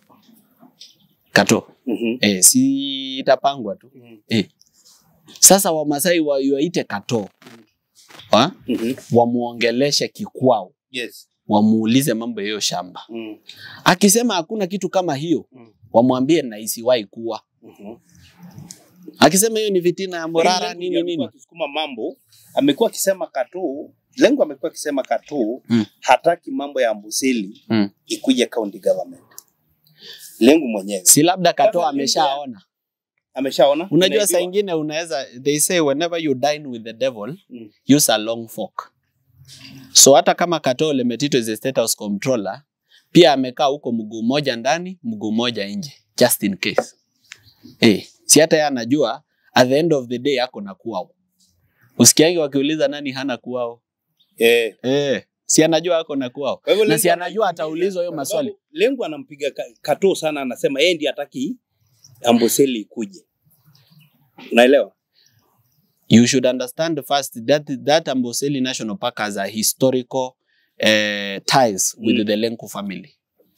Kato Mhm. eh, si itapangwa tu Mhm. sasa Wamasai wa- waite Kato wa? Mhm. wamuongeleshe kikwao, Yes. wamuulize mambo ya hiyo shamba. Mm. Akisema hakuna kitu kama hiyo, Mm. wamwambie na isiwahi kuwa. Mhm. Akisema hiyo ni vitina ya Morara Lengo nini ndiye amekuwa nini, akisukuma mambo, amekuwa akisema Kato, lengo amekuwa akisema Kato Mm. hataki mambo ya Amboseli Mm. ikuje county government. Lengo mwenyewe si labda Kato Sasa ameshaona. ameshaona. Unajua saa Inaibiwa. ingine unaweza, they say whenever you dine with the devil Mm. use a long fork. So hata kama Kato Lemetito is a state house controller, pia amekaa huko mguu moja ndani, mguu moja nje. just in case. Eh, si hata yeye anajua at the end of the day ako na kuao. Usikiangi wakiuliza nani hana kuao? Eh. Eh, si anajua ako na kuao. Kwa hivyo Na Lengo si anajua anaipigia, ataulizwa hiyo kwa maswali. sababu Lengo anampiga ka- Kato sana, anasema yeye ndiye hataki Amboseli ikuje. Unaelewa? you should understand first that that Amboseli National Park has a historical uh, ties with Mm. the Lenku family.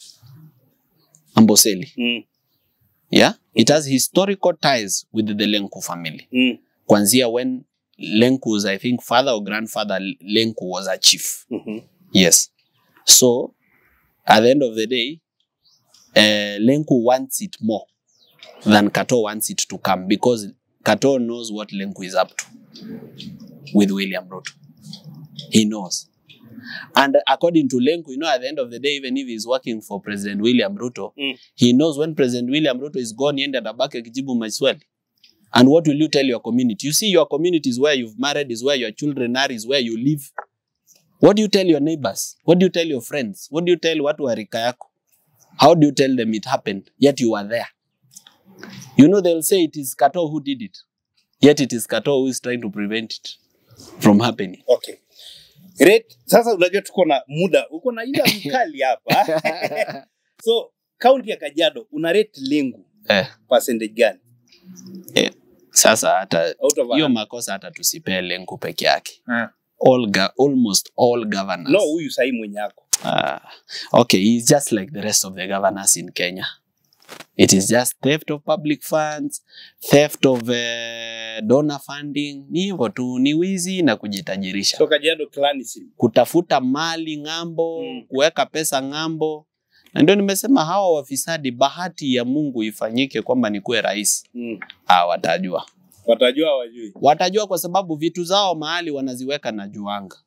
Amboseli, Mm. yeah, it has historical ties with the Lenku family. Mm. Kwanzia when Lenku's, I think, father or grandfather Lenku was a chief. Mhm. Yes. So, at the end of the day, uh, Lenku wants it more than Kato wants it to come because Kato knows what Lenku is up to with William Ruto. He knows. And according to Lenku, you know, at the end of the day, even if he's working for President William Ruto, Mm. he knows when President William Ruto is gone, yende atabaki akijibu maswali. And what will you tell your community? You see, your community is where you've married, is where your children are, is where you live. What do you tell your neighbors? What do you tell your friends? What do you tell watu wa rika yako? How do you tell them it happened, yet you were there? You know, they'll say it is Kato who did it, yet it is Kato who is trying to prevent it from happening. Okay. Great. Sasa unajua tuko na muda, uko na ila mkali hapa. so kaunti ya Kajiado una rate Lengu eh, percentage gani? eh, sasa hata Out of hiyo 100? makosa hata tusipee Lenku peke yake. Ah. All ga almost all governors. No, huyu sahi mwenye yako. Ah, okay, he's just like the rest of the governors in Kenya. It is just theft of public funds, theft of uh, donor funding. Ni hivyo tu, ni wizi na kujitajirisha, So Kajiado clanism. kutafuta mali ng'ambo, Mm. kuweka pesa ng'ambo. Na ndio nimesema hawa wafisadi, bahati ya Mungu ifanyike kwamba nikuwe rais, Mm. ah, watajua Watajua hawajui. watajua kwa sababu vitu zao mahali wanaziweka na juanga.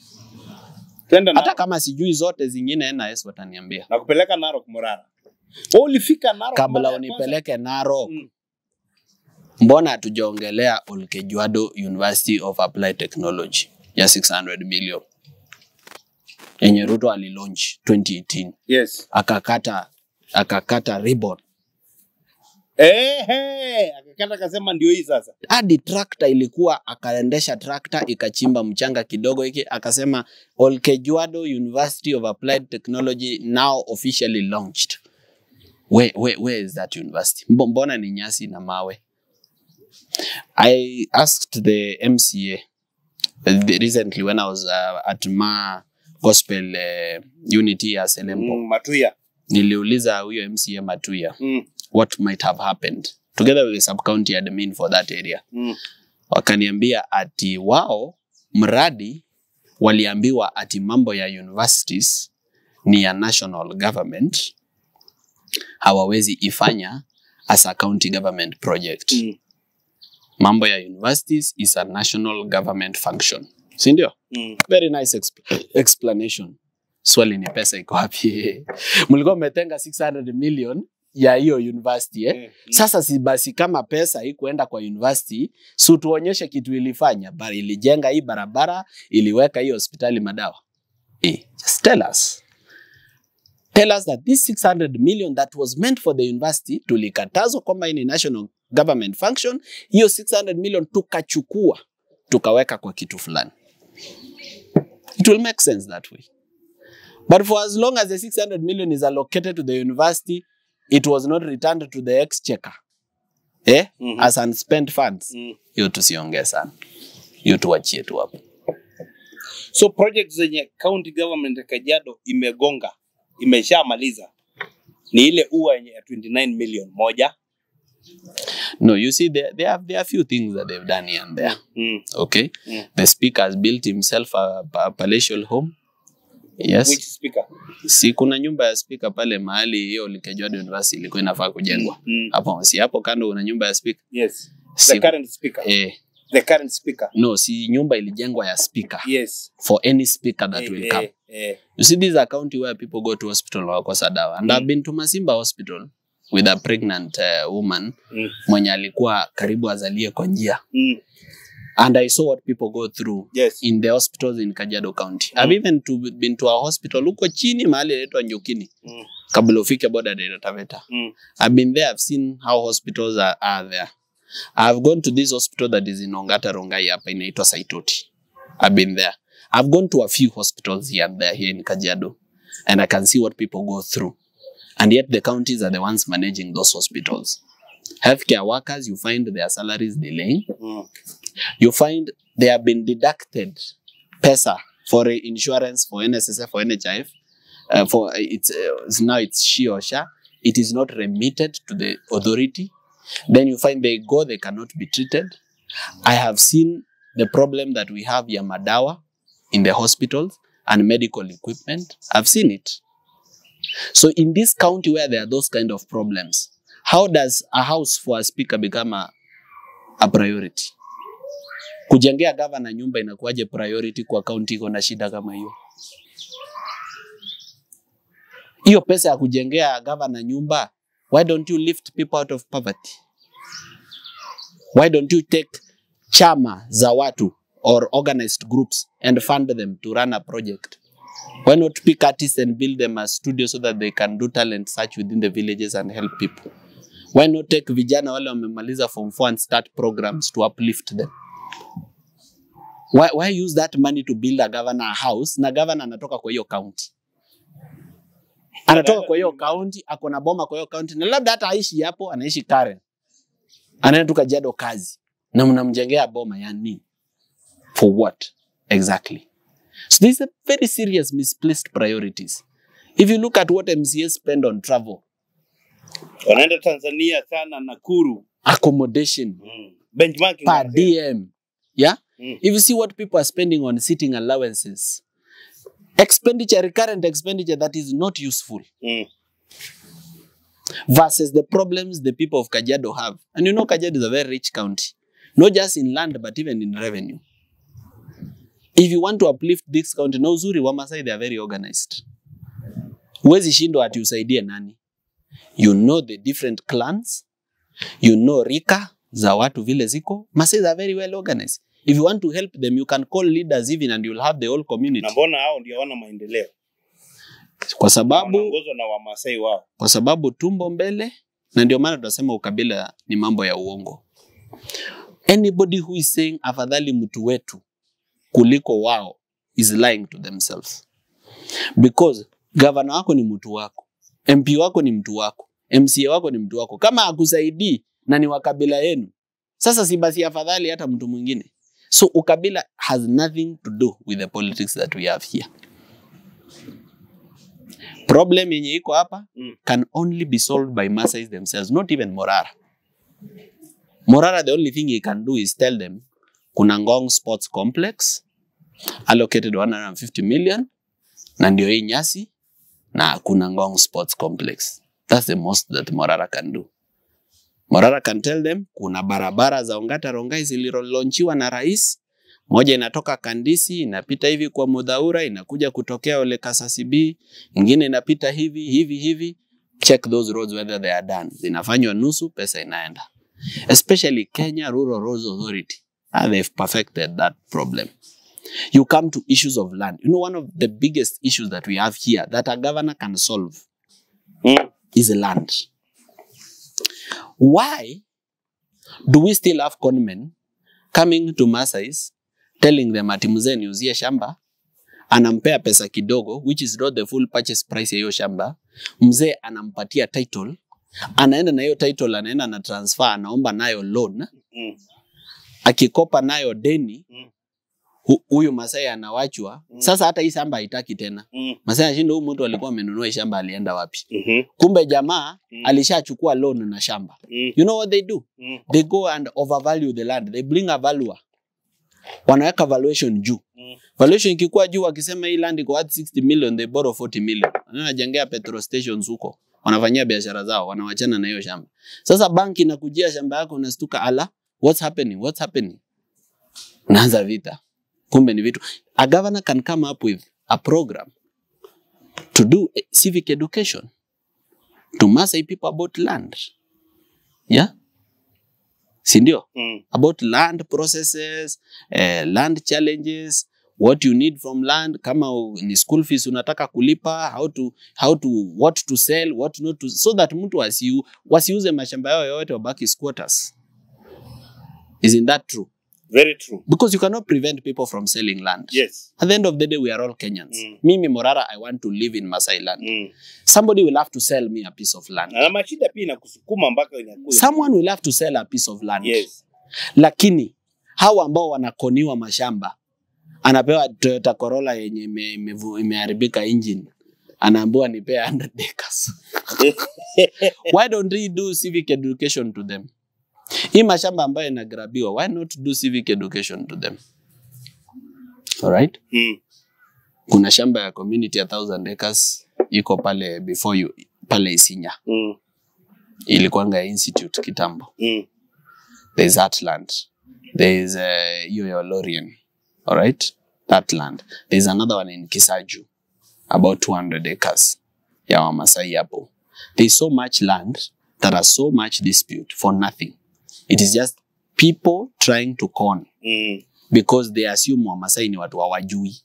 Twenda Hata na, kama sijui zote zingine NIS wataniambia. na kupeleka Narok Murara. Wewe ulifika Narok kabla mara ya kwanza? unipeleke Narok, Mm. mbona hatujaongelea Olkejuado University of Applied Technology ya 600 million yenye Ruto alilaunch 2018 Yes. akakata akakata ribbon Ehe, akakata akasema ndio hii sasa. hadi trakta ilikuwa akaendesha trakta ikachimba mchanga kidogo hiki akasema Olkejuado University of Applied Technology now officially launched where, where, where is that university Mbo- mbona ni nyasi na mawe I asked the MCA uh, the- recently when I was uh, at Ma Gospel uh, Unity ya Selempo Mm, Matuya. niliuliza huyo MCA Matuya Mm. what might have happened together with the sub-county admin for that area Mm. wakaniambia ati wao mradi waliambiwa ati mambo ya universities ni ya national government hawawezi ifanya as a county government project Mm. mambo ya universities is a national government function si ndio Mm. very nice expl explanation swali ni pesa iko wapi mlikuwa mmetenga 600 million ya hiyo university eh? Eh, mm. Sasa si basi kama pesa hii kuenda kwa university, si tuonyeshe kitu ilifanya. Bali ilijenga hii barabara, iliweka hii hospitali madawa. Eh, just tell us. Tell us that this 600 million that was meant for the university tulikatazwa kwamba hii ni national government function, hiyo 600 million tukachukua tukaweka kwa kitu fulani. It will make sense that way. But for as long as the 600 million is allocated to the university, it was not returned to the exchequer eh? Mhm. as unspent funds Mm. hiyo tusiongee sana hiyo tuachie tu hapo So project zenye county government ya Kajiado imegonga imeshamaliza ni ile ua yenye ya 29 million moja. no you see there, there, are, there are few things that they've done here and there Mm. okay Mm. the speaker has built himself a, a palatial home yes Which speaker? si kuna nyumba ya speaker pale mahali hiyo Likejuado University ilikuwa inafaa kujengwa Mm. hapo si hapo kando kuna nyumba ya speaker Yes. The si, current speaker. eh, The current speaker. no si nyumba ilijengwa ya speaker Yes. for any speaker that Eh, will eh, come eh. You see, this is a county where people go to hospital wakosa dawa. And Mm. I've been to Masimba Hospital with a pregnant uh, woman Mm. mwenye alikuwa karibu azalie kwa njia. Mm. and I saw what people go through Yes. in the hospitals in Kajiado County. I've even to, been to a hospital huko chini mahali inaitwa Njukini Mm. kabla ufike border ya Taveta. Mm. I've been there, I've seen how hospitals are, are there. I've gone to this hospital that is in Ongata Rongai hapa inaitwa Saitoti. I've been there. I've gone to a few hospitals here and there here in Kajiado and I can see what people go through. And yet the counties are the ones managing those hospitals. Healthcare workers, you find their salaries delaying. Mm. You find they have been deducted pesa for uh, insurance, for NSSF, for NHIF. Uh, for uh, it's, uh, it's now it's she or sha. It is not remitted to the authority. Then you find they go, they cannot be treated. I have seen the problem that we have ya madawa in the hospitals and medical equipment. I've seen it. So in this county where there are those kind of problems, how does a house for a speaker become a, a priority? Kujengea gavana nyumba inakuwaje priority kwa county iko na shida kama hiyo? Hiyo pesa ya kujengea gavana nyumba, why don't you lift people out of poverty? Why don't you take chama za watu or organized groups and fund them to run a project? Why not pick artists and build them a studio so that they can do talent search within the villages and help people? Why not take vijana wale wamemaliza form 4 and start programs to uplift them? Why, why use that money to build a governor a house na governor anatoka kwa hiyo county? Anatoka kwa hiyo county, ako na boma kwa hiyo county na labda hata aishi hapo, anaishi Karen. Anaenda tu Kajiado kazi na mnamjengea boma ya nini? For what exactly? So these are very serious misplaced priorities. If you look at what MCA spend on travel, Wanaenda Tanzania sana Nakuru. accommodation, Mm. Benchmarking. per DM, yeah? Mm. If you see what people are spending on sitting allowances, expenditure, recurrent expenditure that is not useful Mm. versus the problems the people of Kajiado have. And you know Kajiado is a very rich county, not just in land but even in revenue. If you want to uplift this county, na uzuri wa Masai they are very organized. Huwezi shindwa ati usaidie nani. You know the different clans, you know rika za watu vile ziko. Masai are very well organized. If you want to help them, you can call leaders even and you'll have the whole community. Na mbona hao ndio hawana maendeleo? Kwa sababu Wanaongozwa na Wamasai wao. kwa sababu tumbo mbele, na ndio maana tunasema ukabila ni mambo ya uongo. Anybody who is saying afadhali mtu wetu kuliko wao is lying to themselves, because gavana wako ni mtu wako, MP wako ni mtu wako, MCA wako ni mtu wako. Kama akusaidii na ni wa kabila yenu, sasa si basi afadhali hata mtu mwingine. So ukabila has nothing to do with the politics that we have here. Problem yenye iko hapa Mm. can only be solved by Masais themselves, not even Morara. Morara, the only thing he can do is tell them kuna Ngong Sports Complex allocated 150 million na ndio hii nyasi na kuna Ngong Sports Complex. That's the most that Morara can do. Morara can tell them kuna barabara za Ongata Rongai zililonchiwa na rais, moja inatoka Kandisi inapita hivi kwa Mudhaura inakuja kutokea Ole Kasasibi, ingine inapita hivi hivi hivi. Check those roads whether they are done. Zinafanywa nusu, pesa inaenda. Especially Kenya Rural Roads Authority. Ah, they've perfected that problem. You come to issues of land. You know, one of the biggest issues that we have here that a governor can solve Mm. is land. Why do we still have conmen coming to Masais telling them ati mzee niuzie shamba, anampea pesa kidogo which is not the full purchase price ya hiyo shamba. Mzee anampatia title, anaenda na hiyo title, anaenda na transfer, anaomba nayo loan, Mm. akikopa nayo deni Mm. hu- huyu Masai anawachwa. Mm. Sasa hata hii shamba haitaki tena. Mm. Masai anashinda, huyu mtu alikuwa amenunua hii shamba, alienda wapi? Mhm. Kumbe jamaa Mm. alishachukua loan na shamba. Mm. You know what they do? Mm. They go and overvalue the land. They bring a valuer. Wanaweka valuation juu. Mm. Valuation ikikuwa juu, wakisema hii land iko worth 60 million, they borrow 40 million. Wanajengea petrol stations huko. Wanafanyia biashara zao, wanawachana na hiyo shamba. Sasa banki inakujia shamba yako unastuka, ala, what's happening? What's happening? Naanza vita. Kumbe ni vitu. A governor can come up with a program to do eh, civic education to Maasai people about land. Yeah? si ndio? Mm. about land processes, uh, land challenges, what you need from land, kama u- ni school fees unataka kulipa, how to, how to, what to sell, what not to, so that mtu asiu, wasiuze mashamba yao yote wabaki squatters. Isn't that true? Very true. Because you cannot prevent people from selling land. Yes. At the end of the day, we are all Kenyans. Mm. Mimi Morara, I want to live in Masai land. Mm. Somebody will have to sell me a piece of land. Na mashida pia inakusukuma mpaka inakuwa. Someone will have to sell a piece of land. Yes. lakini hawa ambao wanakoniwa mashamba anapewa Toyota Corolla yenye ime- imevu- imeharibika engine anaambiwa nipee 100 acres. why don't we do civic education to them hii mashamba ambayo inagrabiwa why not do civic education to them alright Mm. kuna shamba ya community ya 1000 acres iko pale before you pale Isinya Mm. ilikuwanga ya institute kitambo Mm. there's that land. There's uh, hiyo ya Lorien, all right? That land. There's another one in Kisaju, about 200 acres ya Wamasai hapo. There's so much land that has so much dispute for nothing. It is just people trying to con Mm. because they assume Wamasai ni watu hawajui.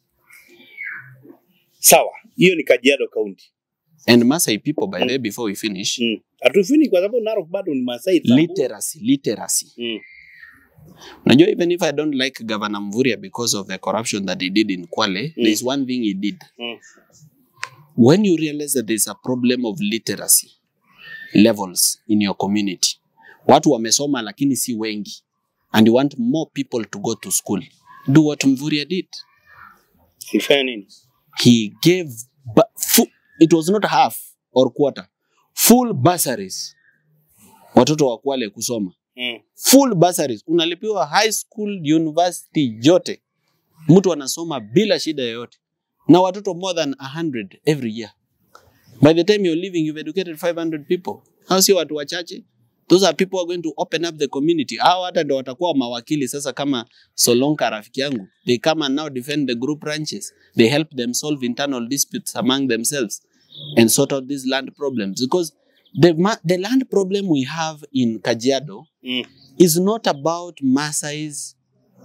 Sawa. Hiyo ni Kajiado County. And Masai people, by the way, before we finish, Mm. Hatufini kwa sababu Narok bado ni Masai. tabu. literacy, literacy. Mm. Unajua, even if I don't like Governor Mvurya because of the corruption that he did in Kwale, Mm. there's one thing he did. Mm. When you realize that there's a problem of literacy levels in your community, watu wamesoma lakini si wengi, and you want more people to go to school, do what Mvurya did. Ifanye nini? He gave, bu- fu- it was not half or quarter, full bursaries watoto wa Kwale kusoma Mm. full bursaries, unalipiwa high school, university yote, mtu anasoma bila shida yoyote, na watoto more than 100 every year. By the time you're leaving, you've educated 500 people. Hao sio watu wachache. Those are people who are going to open up the community. Hao hata ndo watakuwa mawakili sasa, kama Solonka rafiki yangu, they come and now defend the group ranches. They help them solve internal disputes among themselves and sort out these land problems because the, ma- the land problem we have in Kajiado Mm. is not about Masais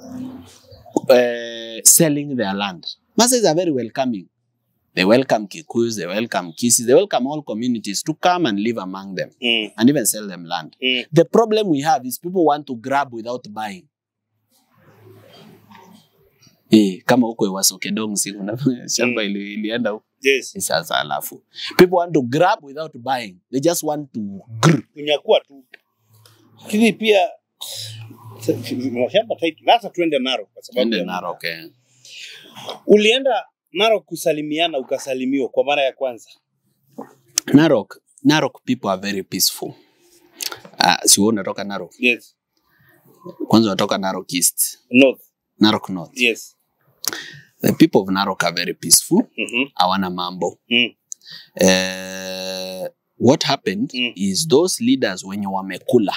uh, selling their land. Masais are very welcoming. They welcome Kikuyus, they welcome Kisis, they welcome all communities to come and live among them Mm. and even sell them land. Mm. The problem we have is people want to grab without buying. Eh, kama huko Ewaso Kedong si kuna shamba ili, ilienda huko Yes. sasa alafu people want to grab without buying they just want to grr. Kunyakua tu. Lakini pia mashamba tight. Sasa tuende Narok kwa sababu Ende ya- Narok eh. Ulienda Narok kusalimiana ukasalimiwa kwa mara ya kwanza. Narok, Narok people are very peaceful. Uh, si wewe unatoka Narok. Yes. Kwanza unatoka Narok East, North. Narok North. Yes. The people of Narok are very peaceful. Mhm. Hawana mambo. Mm. Uh, what happened Mm. is those leaders wenye wamekula.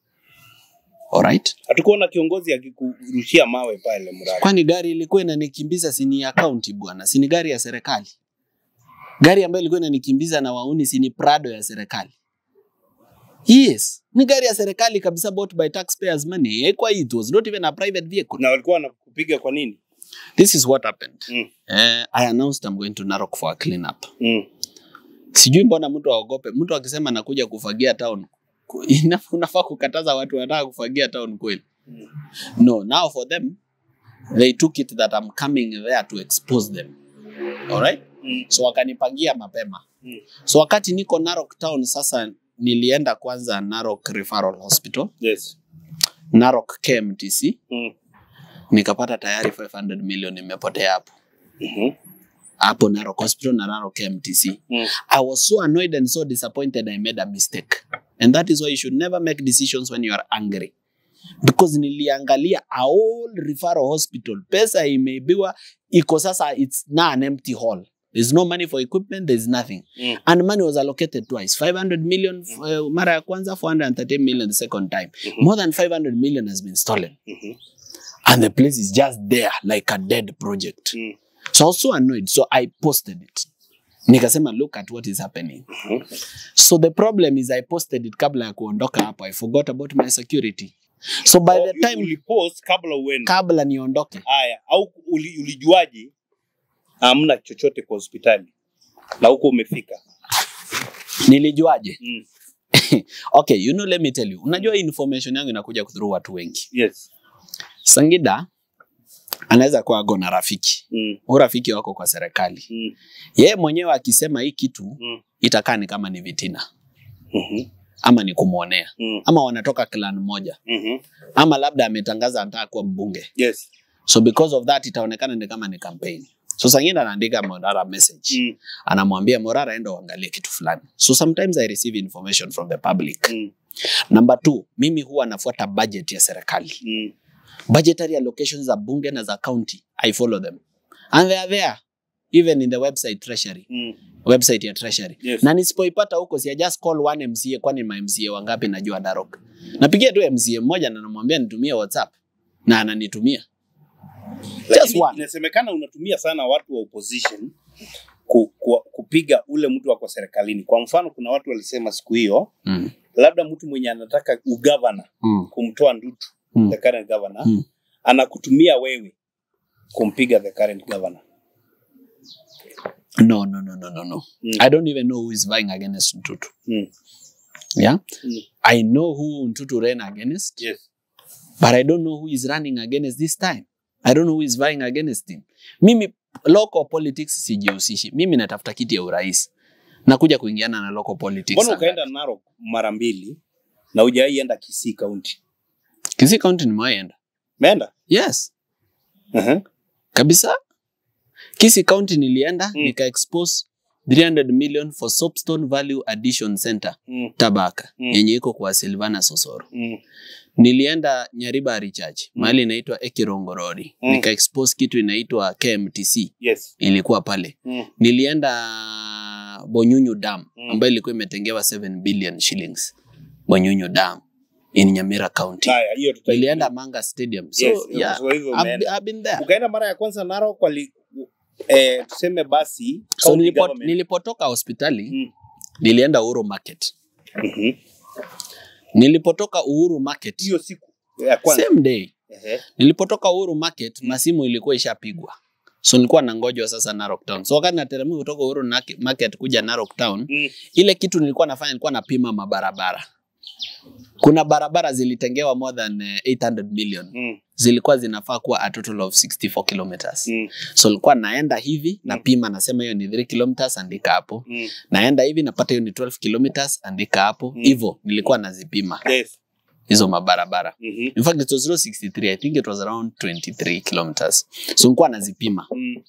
Alright? Hatukuona kiongozi akikurushia mawe pale mradi. Kwani gari ilikuwa inanikimbiza sini ya county bwana, sini gari ya serikali. Gari ambayo ilikuwa inanikimbiza na wauni sini Prado ya serikali. Yes, ni gari ya serikali kabisa bought by taxpayers money. Haikuwa it was not even a private vehicle. Na walikuwa wanakupiga kwa nini? This is what happened. Mm. Eh, I announced I'm going to Narok for a clean up. Mm. Sijui mbona mtu aogope. Mtu akisema nakuja kufagia town, ku- ina- unafaa kukataza watu wanataka kufagia town kweli? Mm. No, now for them, they took it that I'm coming there to expose them. Alright? Mm. So wakanipangia mapema. Mm. So wakati niko Narok town sasa nilienda kwanza Narok Referral Hospital, Yes. Narok KMTC, Mm. nikapata tayari 500 million imepotea hapo. Mhm. Hapo Narok Hospital na Narok KMTC. Mm. I was so annoyed and so disappointed I made a mistake. And that is why you should never make decisions when you are angry. Because niliangalia a whole referral hospital, pesa imeibiwa, iko sasa, it's now an empty hall. There's no money for equipment, there's nothing. Mm. And money was allocated twice. 500 million uh, mara ya kwanza, 430 million the second time. Mhm. More than 500 million has been stolen. Mhm. And the place is just there like a dead project. Mm. So I was so annoyed. So I posted it. Nikasema, look at what is happening. Mhm. So the problem is I posted it kabla ya kuondoka hapo. I forgot about my security. So by Oh, the time ulipost kabla uende. kabla niondoke, Haya, au uli, ulijuaje hamna chochote kwa hospitali na huko umefika? nilijuaje? Mm. Okay, you know, let me tell you. Unajua hii information yangu inakuja through watu wengi. Yes. Sangida anaweza kuwa ako na rafiki. Mm. Huyu rafiki wako kwa serikali. Mm. Yeye mwenyewe akisema hii kitu Mm. itakaa ni kama ni vitina Mhm. ama ni kumwonea Mm. ama wanatoka clan moja Mhm. ama labda ametangaza anataka kuwa mbunge. Yes. So because of that itaonekana ni kama ni campaign. So Sangida anaandika Morara message. Mm. Anamwambia Morara enda uangalie kitu fulani. So sometimes I receive information from the public. Mm. Number two, mimi huwa nafuata budget ya serikali. Mm. budgetary allocations za bunge na za county i follow them and they are there even in the website treasury Mm. website ya treasury Yes. na nisipoipata huko si I just call one mca kwani ma mca wangapi najua Narok napigia tu mca mmoja na namwambia nitumie whatsapp na ananitumia Just Lakini one. inasemekana unatumia sana watu wa opposition ku, ku, kupiga ule mtu wako serikalini. Kwa mfano, kuna watu walisema siku hiyo mm. labda mtu mwenye anataka ugavana Mm. kumtoa Ndutu Mm. the current governor Mm. anakutumia wewe kumpiga the current governor. no no no no no no Mm. i don't even know who is vying against Ntutu Mm. yeah Mm. i know who Ntutu ran against Yes. but I don't know who is running against this time. I don't know who is vying against him. Mimi local politics sijihusishi. Mimi natafuta kiti ya urais. Nakuja kuingiana na local politics. Mbona ukaenda Narok mara mbili na hujawahi enda Kisii County? Kisii County nimewaenda. Umeenda? Yes, Uh-huh. kabisa. Kisii County nilienda Mm. nika expose 300 million for Soapstone Value Addition Center Mm. Tabaka Mm. yenye iko kwa Silvana Sosoro. Mm. Nilienda Nyariba Recharge Mm. mahali inaitwa Ekirongo Road. Mm. Nika expose kitu inaitwa KMTC Yes. ilikuwa pale. Mm. nilienda Bonyunyu Dam Mm. ambayo ilikuwa imetengewa 7 billion shillings. Bonyunyu Dam in Nyamira County. Haya, hiyo tuta Nilienda Manga Stadium. So Yes, yeah, kwa hivyo I've, umeenda. I've been there. Ukaenda mara ya kwanza Narok wali eh, tuseme basi So county nilipo, government. nilipotoka hospitali Mm. nilienda Uhuru Market. Mhm. Nilipotoka Uhuru Market Hiyo siku ya kwanza. same day. Ehe. Nilipotoka Uhuru Market masimu ilikuwa ishapigwa. So nilikuwa nangojwa sasa Narok Town. So wakati nateremka kutoka Uhuru Naki- Market kuja Narok Town, Mm. ile kitu nilikuwa nafanya nilikuwa napima mabarabara. Kuna barabara zilitengewa more than eh, 800 million. Mm. Zilikuwa zinafaa kuwa a total of 64 kilometers. Mm. So nilikuwa naenda hivi napima, nasema hiyo ni 3 kilometers, andika hapo. Mm. Naenda hivi napata hiyo ni 12 kilometers, andika hapo. Mm. Hivyo nilikuwa nazipima Yes. hizo mabarabara. Mhm. In fact it was not 63, I think it was around 23 kilometers. So nilikuwa nazipima Mm.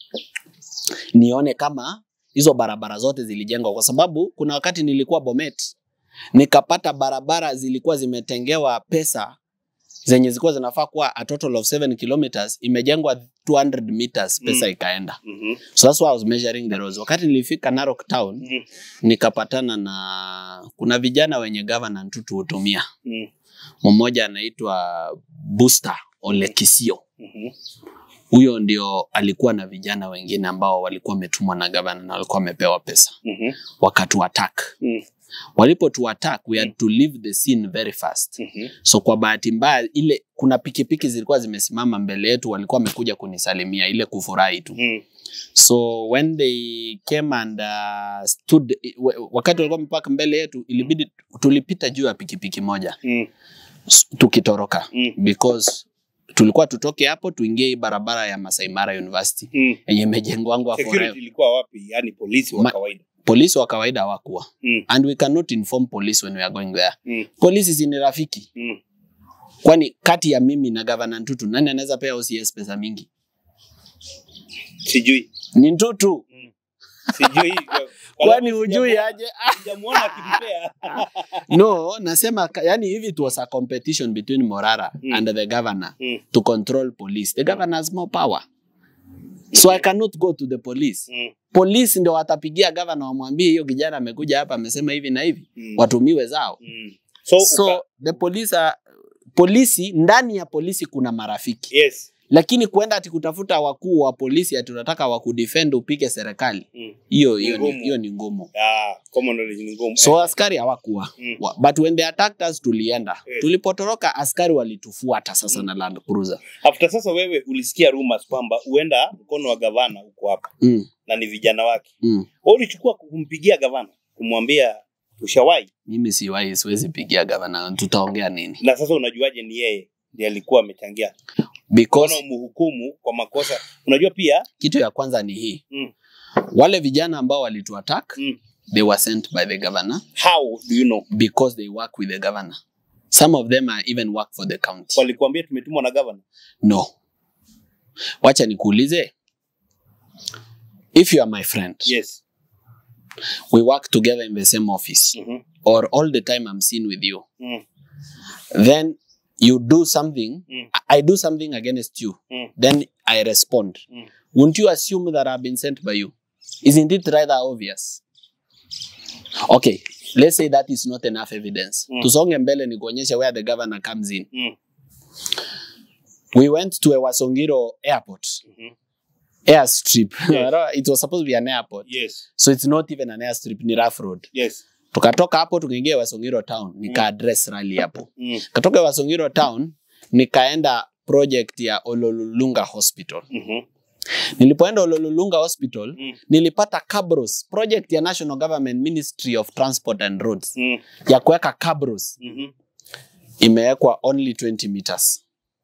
nione kama hizo barabara zote zilijengwa, kwa sababu kuna wakati nilikuwa Bomet nikapata barabara zilikuwa zimetengewa pesa zenye zilikuwa zinafaa kuwa a total of 7 kilometers, imejengwa 200 meters, pesa Mm. ikaenda. Mhm. So that's why I was measuring the roads. Wakati nilifika Narok town Mm. nikapatana na kuna vijana wenye governor Ntutu hutumia, Mm. mmoja anaitwa Buster Ole Kisio Mhm. huyo ndio alikuwa na vijana wengine ambao walikuwa wametumwa na gavana na walikuwa wamepewa pesa Mhm. wakatu attack Mm. walipo tu attack we had to leave the scene very fast Mhm. so kwa bahati mbaya ile kuna pikipiki zilikuwa zimesimama mbele yetu walikuwa wamekuja kunisalimia ile kufurahi tu Mm. so when they came and uh, stood w- wakati walikuwa wamepaka mbele yetu ilibidi tulipita juu ya pikipiki moja Mm. s- tukitoroka Mm. because tulikuwa tutoke hapo tuingie hii barabara ya Masai Mara University Mm. yenye imejengwangwa forever. Security ilikuwa wapi? Yaani polisi wa Ma- kawaida. Polisi wa kawaida hawakuwa Mm. and we cannot inform police when we are going there. Mm. Polisi si ni rafiki, Mm. kwani kati ya mimi na gavana Ntutu nani anaweza pea OCS pesa mingi? Sijui. Ni Ntutu. Sijui. Kwani hujui aje? Sijamuona akimpea. No, nasema ka- yani hivi it was a competition between Morara Mm. and the governor Mm. to control police. The governor has more power. So I cannot go to the police. Mm. Polisi ndio watapigia gavana wamwambie hiyo kijana amekuja hapa amesema hivi na hivi. Mm. Watumiwe zao. Mm. So, So uka, the police are, polisi ndani ya polisi kuna marafiki. yes. lakini kuenda ati kutafuta wakuu wa polisi ati unataka wakudefend upige serikali Mm. hiyo Ni hiyo ni, ngumu. hiyo ni ngumu Ah, common knowledge ni ngumu. so Eh, askari hawakuwa Mm. Wa- but when they attacked us tulienda Yes. tulipotoroka askari walitufuata sasa na land cruiser After sasa wewe ulisikia rumors kwamba huenda mkono wa gavana uko hapa mm. na ni vijana wake. Mm. Wewe ulichukua kumpigia gavana kumwambia ushawahi, mimi siwahi siwezi pigia gavana tutaongea nini na sasa unajuaje ni yeye ndiye alikuwa amechangia? because Mbona umhukumu kwa makosa? Unajua pia kitu ya kwanza ni hii Mm. wale vijana ambao walituattack Mm. they were sent by the governor how do you know? because they work with the governor some of them are even work for the county Walikuambia tumetumwa na gavana. no wacha nikuulize if you are my friend Yes. we work together in the same office Mhm. or all the time i'm seen with you Mm. then you do something Mm. i do something against you Mm. then i respond Mm. wouldn't you assume that i've been sent by you isn't it rather obvious okay let's say that is not enough evidence Mm. tusonge mbele ni kuonyesha where the governor comes in Mm. we went to a wasongiro airport Mhm. airstrip Yes. it was supposed to be an airport Yes. so it's not even an airstrip ni rough road Yes. tukatoka hapo tukaingia wasongiro town nika address rally hapo Mm. katoka wasongiro town nikaenda project ya ololulunga hospital Mhm. nilipoenda ololulunga hospital Mm. nilipata cabros project ya national government ministry of transport and roads Mm. ya kuweka cabros Mhm. imewekwa only 20 meters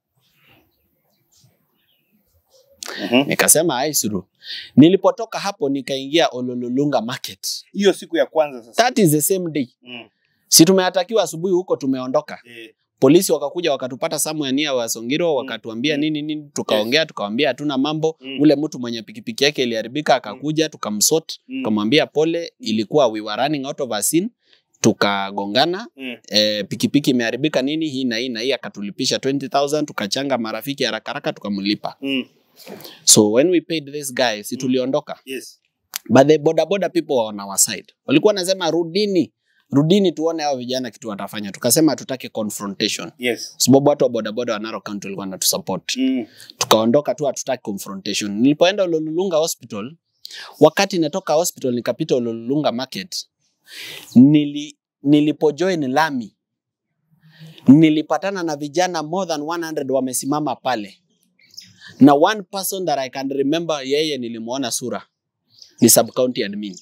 Mhm. nikasema aisuru nilipotoka hapo nikaingia ololulunga market Hiyo siku ya kwanza sasa. that is the same day Mm. si tumeatakiwa asubuhi huko tumeondoka Eh. polisi wakakuja wakatupata somewhere near Wasongiro wakatuambia Mm. nini nini, tukaongea tukawambia hatuna mambo. Mm. Ule mtu mwenye pikipiki yake iliharibika akakuja tukamsort, Mm. tukamwambia pole, ilikuwa we were running out of a scene, tukagongana Mm. e, pikipiki imeharibika nini hii na hii na hii, akatulipisha 20000 tukachanga marafiki haraka haraka tukamlipa. Mm. So when we paid this guy, si tuliondoka, Yes. but the boda boda people were on our side, walikuwa wanasema rudini, rudini tuone hao vijana kitu watafanya. Tukasema hatutaki confrontation Yes. sababu watu wa bodaboda wa Narok County walikuwa wanatusupport. Mm. Tukaondoka tu, hatutaki confrontation. Nilipoenda Ololulunga hospital, wakati natoka hospital nikapita Ololulunga market, nili nilipojoin lami nilipatana na vijana more than 100 wamesimama pale, na one person that I can remember, yeye nilimwona sura ni sub county admin,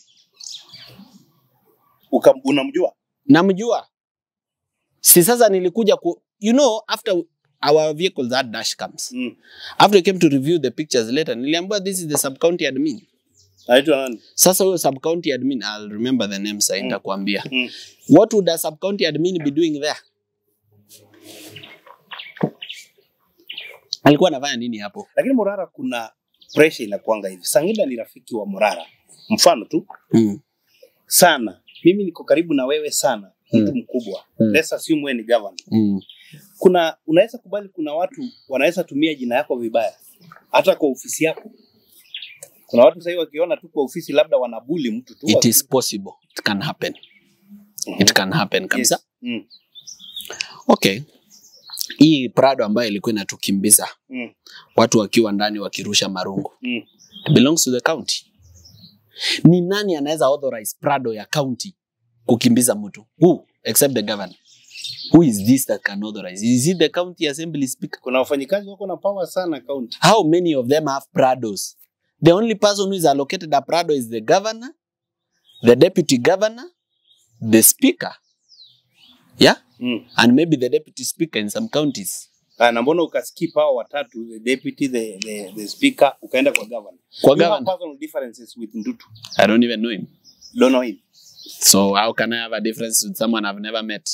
Uka, unamjua? namjua. Si sasa nilikuja ku, you know after our vehicle that dash cams Mm. after we came to review the pictures later niliambiwa this is the sub county admin Anaitwa nani? sasa huyo sub county admin I'll remember the name sasa nitakwambia Mm. what would a sub county admin be doing there alikuwa anafanya nini hapo Lakini Morara kuna pressure inakuanga hivi. Sangida ni rafiki wa Morara. Mfano tu mm. sana. Mimi niko karibu na wewe sana. Mtu Mm. mkubwa. Mm. Let's assume wewe ni governor. Mm. Kuna unaweza kubali kuna watu wanaweza tumia jina yako vibaya hata kwa ofisi yako. Kuna watu sasa wakiona tu kwa ofisi labda wanabuli mtu tu. it is possible it can happen it can happen kabisa Yes. Mm. okay hii prado ambayo ilikuwa inatukimbiza Mm. watu wakiwa ndani wakirusha marungu Mm. It belongs to the county. Ni nani anaweza authorize Prado ya county kukimbiza mtu? Who except the governor? Who is this that can authorize? Is it the county assembly speaker? Kuna wafanyikazi wako na power sana county. How many of them have Prados? The only person who is allocated a Prado is the governor, the deputy governor, the speaker. Yeah? Mm. And maybe the deputy speaker in some counties. Ah, na mbona ukaskip hao watatu the deputy the, the, the speaker ukaenda kwa governor. Kwa You have governor. personal differences with Ndutu. I don't even know him. Don't know him. So how can I have a difference with someone I've never met?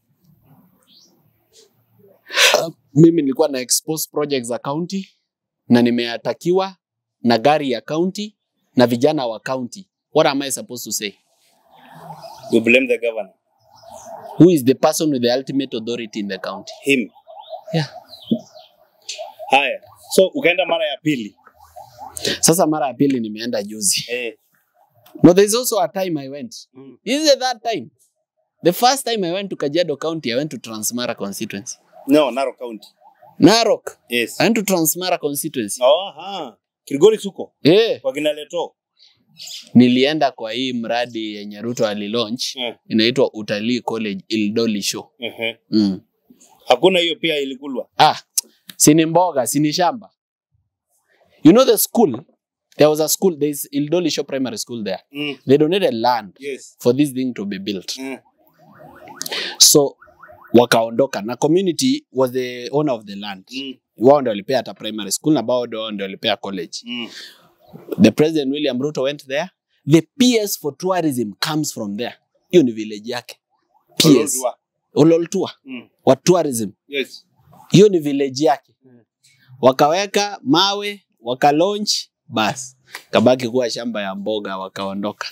Uh, mimi nilikuwa na expose projects za county na nimeatakiwa na gari ya county na vijana wa county. What am I supposed to say? We blame the governor. Who is the person with the ultimate authority in the county? Him. Yeah. Haya. So ukaenda mara ya pili. Sasa mara ya pili nimeenda juzi. Eh. No, there's also a time I went. Mm. This is the third time. The first time I went to Kajiado County, I went to Transmara constituency. No, Narok County. Narok. Yes. I went to Transmara constituency. Oh, aha. Kilgoris huko Eh, kwa kina Leto. nilienda kwa hii mradi yenye Ruto alilaunch Eh. inaitwa Utalii College Ildoli Show. Ehe. Mm. Hakuna hiyo pia ilikulwa. Ah, sini mboga, sini shamba. You know the school? There was a school, there is Ildoli Show Primary School there. Mm. They donated land Yes. for this thing to be built. Mm. So wakaondoka na community was the owner of the land. Mm. Wao ndio walipea hata primary school na bado wao ndio walipea college. Mm. The president William Ruto went there. The PS for tourism comes from there. Hiyo ni village yake. PS. Olodwa. Ololtua Mm. wa tourism. Yes. Hiyo ni village yake. Mm. Wakaweka mawe, wakalaunch, bas kabaki kuwa shamba ya mboga, wakaondoka.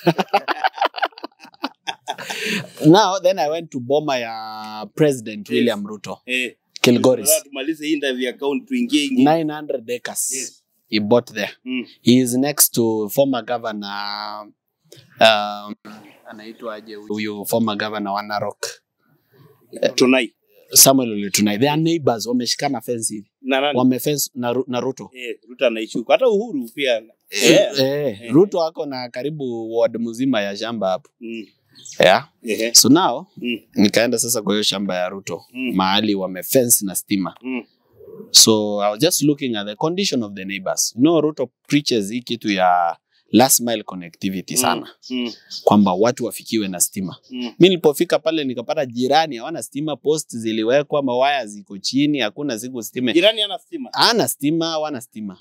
Now then I went to boma ya President Yes. William Ruto, Eh. Kilgoris. Sasa tumalize hii interview account tuingie ingi. 900 acres. Yes. He bought there. Mm. He is next to former governor um, anaitwaje huyu former governor wa Narok Tunai. Samuel Ole Tunai. They are neighbors, wameshikana fence hivi. Na nani? Wamefence na, Ru- na Ruto. Eh, Ruto anaishi huko. Hata Uhuru pia. Eh, Eh. eh, Ruto ako na karibu ward mzima ya shamba hapo. Mm. Yeah. Ehe. So now Mm. nikaenda sasa kwa hiyo shamba ya Ruto Mm. mahali wamefence na stima. Mm. So I was just looking at the condition of the neighbors. You know, Ruto preaches hii kitu ya last mile connectivity sana Mm. kwamba watu wafikiwe na stima. Mm. Mi nilipofika pale nikapata jirani hawana stima, post ziliwekwa, mawaya ziko chini, hakuna siku stima. Jirani ana stima. Hana stima, hawana stima.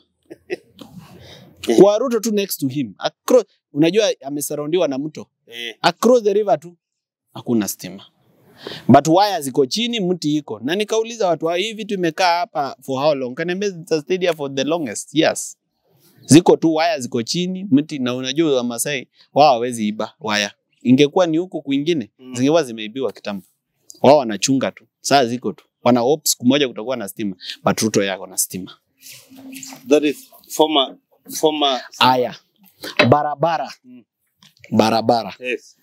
Kwa Ruto tu next to him. Across, unajua amesurroundiwa na mto. Eh. Across the river tu hakuna stima. But waya ziko chini, mti iko. Na nikauliza watu hao, hii vitu imekaa hapa for how long? Kaniambia it's stayed here for the longest. Yes. Ziko tu waya ziko chini, mti na unajua Wamasai wao hawezi iba waya. Ingekuwa ni huku kwingine, Mm. zingekuwa zimeibiwa kitambo. Wao wanachunga tu. Saa ziko tu. Wana hope siku moja kutakuwa na stima. But Ruto yako na stima. That is former former Aya. Barabara. Mm. Barabara yes.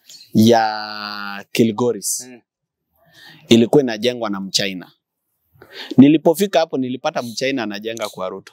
ya Kilgoris Mm. ilikuwa inajengwa na Mchina. Nilipofika hapo nilipata Mchina anajenga kwa Ruto,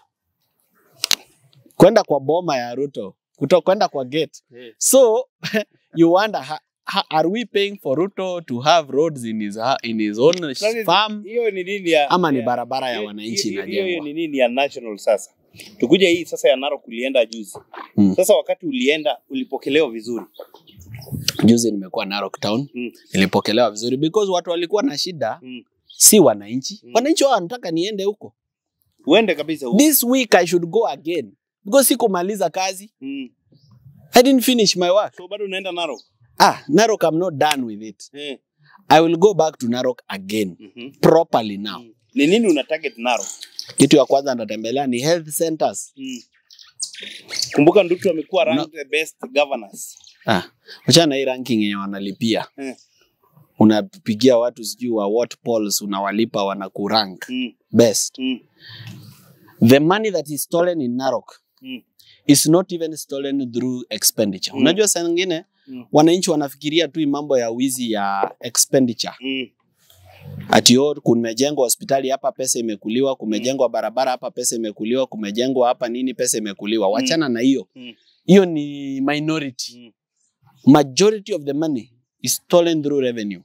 kwenda kwa boma ya Ruto, kuto kwenda kwa gate. Eh. So you wonder ha, ha, are we paying for Ruto to have roads in his, ha- in his own That is- farm Hiyo ni nini ya ama ni ya- barabara ya hiyo- wananchi hiyo- Hiyo inajengwa? ni nini ya national sasa. Tukuja hii sasa ya Narok ulienda juzi. Mm. Sasa wakati ulienda ulipokelewa vizuri. Juzi nimekuwa Narok town, Mm. nilipokelewa vizuri because watu walikuwa na shida, Mm. si wananchi. Mm. Wananchi wao wanataka niende huko. Uende kabisa huko. this week I should go again because sikumaliza kazi. Mm. I didn't finish my work. So bado unaenda Narok. Ah, Narok, I'm not done with it. Eh. I will go back to Narok again Mhm. properly now. Mm. Ni nini una target Narok? Kitu ya kwanza nitatembelea ni health centers. Mm. Kumbuka Ndutu amekuwa No. ranked the best governors. Ah, achana na hii ranking yenye wanalipia. Eh. Unapigia watu sijui wa what polls unawalipa wanakurank Mm. best. Mm. The money that is stolen in Narok Mm. is not even stolen through expenditure. Mm. Unajua saa nyingine Mm. wananchi wanafikiria tu hii mambo ya wizi ya expenditure. Mm. ati oh, kumejengwa hospitali hapa pesa imekuliwa, kumejengwa barabara hapa pesa imekuliwa, kumejengwa hapa nini pesa imekuliwa. Wachana na hiyo. Mm. Hiyo ni minority. Mm. Majority of the money is stolen through revenue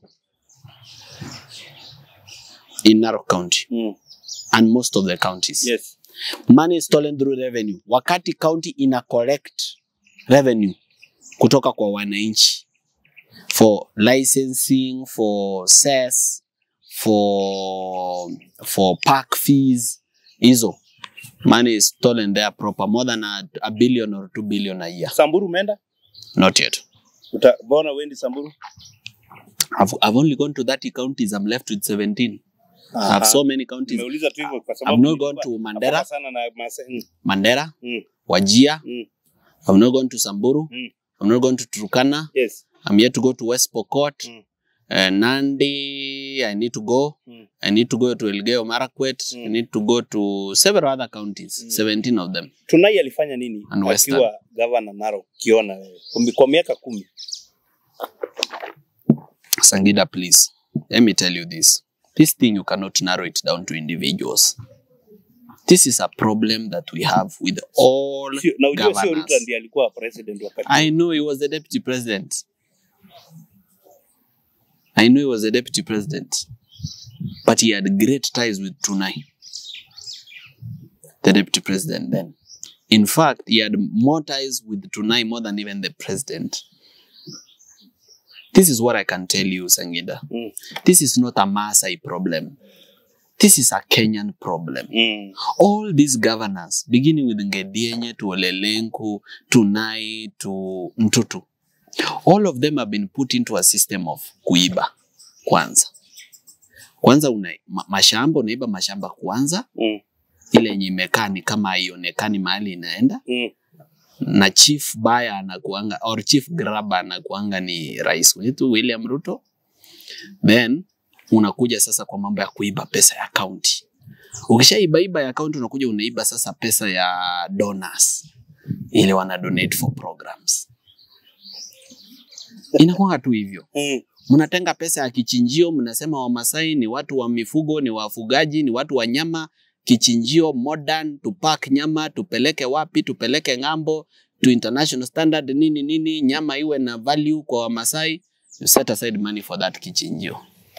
in Narok County Mm. and most of the counties. Yes. Money is stolen through revenue. Wakati county ina collect revenue kutoka kwa wananchi for licensing, for cess, for for park fees hizo money is stolen there proper more than a, a billion or two billion a year Samburu umeenda? not yet Uta, mbona uendi Samburu? I've, I've only gone to 30 counties I'm left with 17 I have so many counties Nimeuliza tu hivyo kwa sababu I've not nilikuwa gone to hapa Mandera sana na Masai. Mm. Mandera Mm. Wajia Mm. I've not gone to Samburu Mm. I've not gone to Turkana Yes. I'm yet to go to West Pokot Mm. uh, Nandi I need to go Mm. I need to go to Elgeyo Marakwet I Mm. need to go to several other counties Mm. 17 of them Tunai alifanya nini And Western. akiwa gavana Narok kiona wewe Kwa- kwa miaka kumi? Sangida please let me tell you this This thing you cannot narrow it down to individuals. This is a problem that we have with all Sio- na ujue sio Ruto governors. ndiye alikuwa president wakati I know he was the deputy president. I know he was the deputy president. But he had great ties with Tunai, the deputy president then. In fact, he had more ties with Tunai more than even the president. This is what I can tell you, Sangida. Mm. This is not a Maasai problem. This is a Kenyan problem mm. all these governors beginning with Ngedienye to Olelenku to Nai to Mtutu all of them have been put into a system of kuiba kwanza kwanza una, ma, mashamba unaiba mashamba kwanza Mm. ile yenye imekaa ni kama haionekani mahali inaenda Mm. na chief baya anakuanga or chief grabber anakuanga ni rais wetu William Ruto then unakuja sasa kwa mambo ya kuiba pesa ya county ukishaibaiba ya county unakuja unaiba sasa pesa ya donors ili wana donate for programs inakuanga tu hivyo Mm. mnatenga pesa ya kichinjio, mnasema Wamasai ni watu wa mifugo, ni wafugaji, ni watu wa nyama. Kichinjio modern, tupak nyama, tupeleke wapi? Tupeleke ng'ambo, to international standard, nini nini, nyama iwe na value kwa Wamasai. You set aside money for that kichinjio.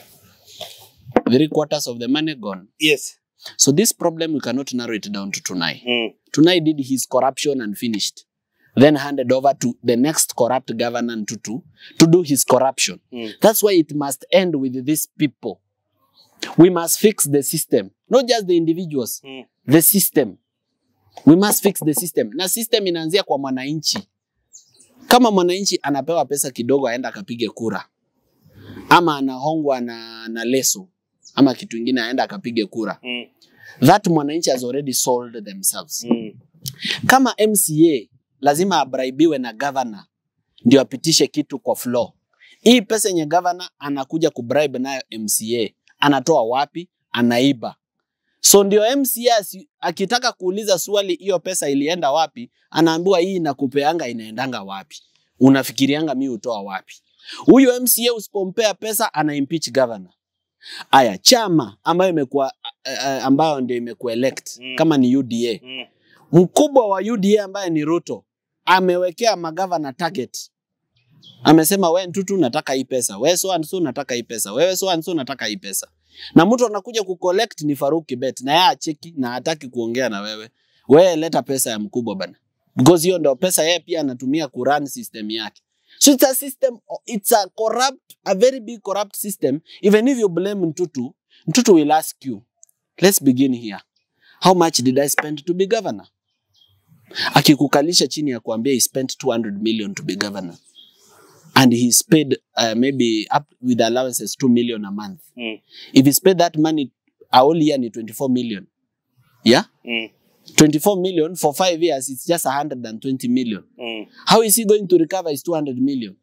Three quarters of the money gone. Yes. So this problem we cannot narrow it down to Tunai. Mm. Tunai did his corruption and finished. Then handed over to the next corrupt governor Ntutu to do his corruption. Mm. That's why it must end with these people. We must fix the system, not just the individuals, Mm. the system. We must fix the system. Na system inaanzia kwa mwananchi. Kama mwananchi anapewa pesa kidogo aenda akapige kura, ama anahongwa na, na leso ama kitu ingine aenda akapige kura, Mm. that mwananchi has already sold themselves. Mm. Kama MCA lazima abraibiwe na governor ndio apitishe kitu kwa floor. Hii pesa yenye governor anakuja kubribe nayo MCA anatoa wapi? Anaiba. So ndio MCA asi- akitaka kuuliza swali hiyo pesa ilienda wapi, anaambiwa hii inakupeanga inaendanga wapi? Unafikirianga mi utoa wapi? Huyu MCA usipompea pesa ana impeach governor. Aya, chama ambayo imekuwa uh, ambayo ndio imekuwa elect Mm. kama ni UDA Mm. mkubwa wa UDA ambaye ni Ruto amewekea magavana target. Amesema we Ntutu nataka hii pesa, we so and so nataka hii pesa, wewe so and so nataka hii pesa. Na mtu anakuja kucollect ni Faruk Kibet na yeye acheki na hataki kuongea na wewe. Wewe leta pesa ya mkubwa bana. Because hiyo ndio pesa yeye pia anatumia kurun system yake. So it's a system, it's a corrupt, a very big corrupt system. Even if you blame Ntutu, Ntutu will ask you, let's begin here. How much did I spend to be governor? Akikukalisha chini ya kuambia he spent 200 million to be governor and he's paid uh, maybe up with allowances 2 million a month. Mm. If he's paid that money a whole year ni 24 million. Yeah? Mm. 24 million for 5 years it's just 120 million. Mm. How is he going to recover his 200 million?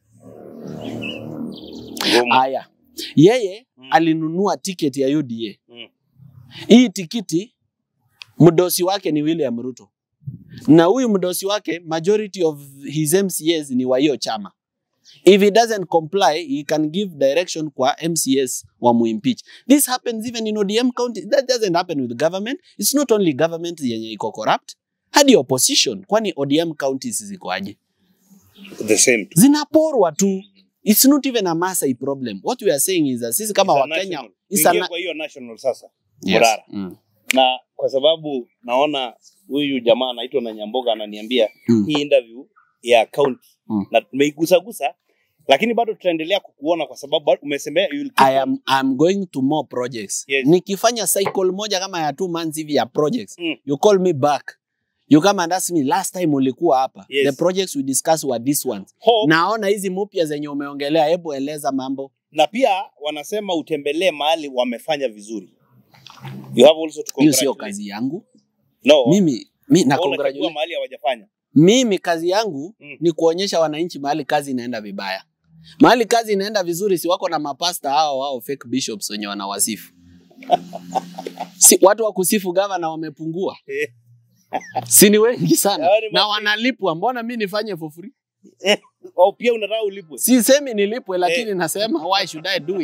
Ngumu. Aya. Yeye Mm. alinunua tiketi ya UDA. Mm. Hii tikiti mdosi wake ni William Ruto, na huyu mdosi wake majority of his MCAs ni wa hiyo chama. If he doesn't comply, he can give direction kwa MCAs wa muimpeach. This happens even in ODM county. That doesn't happen with government. It's not only government yenye iko corrupt, hadi opposition. Kwani ODM counties zikoaje? The same. Zinaporwa tu. It's not even a Maasai problem. What we are saying is that sisi kama It's a Wakenya national. it's a Tuingie na- kwa hiyo national sasa. Yes. Morara. Mm. na kwa sababu naona huyu jamaa anaitwa na Nyamboga ananiambia Mm. hii interview ya county Mm. na tumeigusagusa, lakini bado tutaendelea kukuona kwa sababu bado umesemea you will keep I on- am I'm going to more projects. Yes. Nikifanya cycle moja kama ya two months hivi ya projects, Mm. you call me back. You come and ask me last time ulikuwa hapa. Yes. The projects we discussed were these ones. Hope, Naona hizi mpya zenye umeongelea, hebu eleza mambo. na pia wanasema utembelee mahali wamefanya vizuri. You have also to Hiyo sio congratulate. kazi yangu. No, Mimi mi na wewe unachagua congratulate. mahali hawajafanya. Mimi kazi yangu Mm. ni kuonyesha wananchi mahali kazi inaenda vibaya. Mahali kazi inaenda vizuri, si wako na mapasta hao hao fake bishops wenye wanawasifu. si watu wa kusifu gavana wamepungua. si ni wengi sana Hao ni na mafi- wanalipwa. Mbona mi nifanye for free? Au pia unataka ulipwe. Sisemi nilipwe, lakini Eh. nasema why should I do it?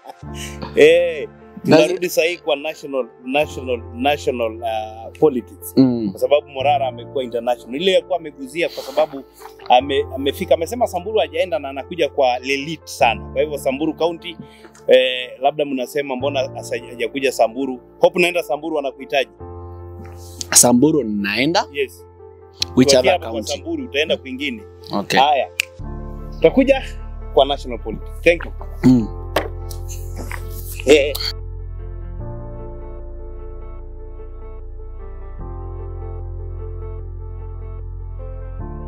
eh, Does- tunarudi sahii kwa national national national uh, politics Mm. kwa sababu Morara amekuwa international. Ile alikuwa ameguzia kwa sababu ame, amefika amesema Samburu hajaenda na anakuja kwa Lelit sana. Kwa hivyo Samburu County eh, labda mnasema mbona asa- hajakuja Samburu? Hope naenda Samburu anakuhitaji. Samburu naenda Yes. which Tuachie other hapo kwa county? Samburu utaenda kwingine. Okay. Haya. Tutakuja kwa national politics. Thank you. Mm. Eh.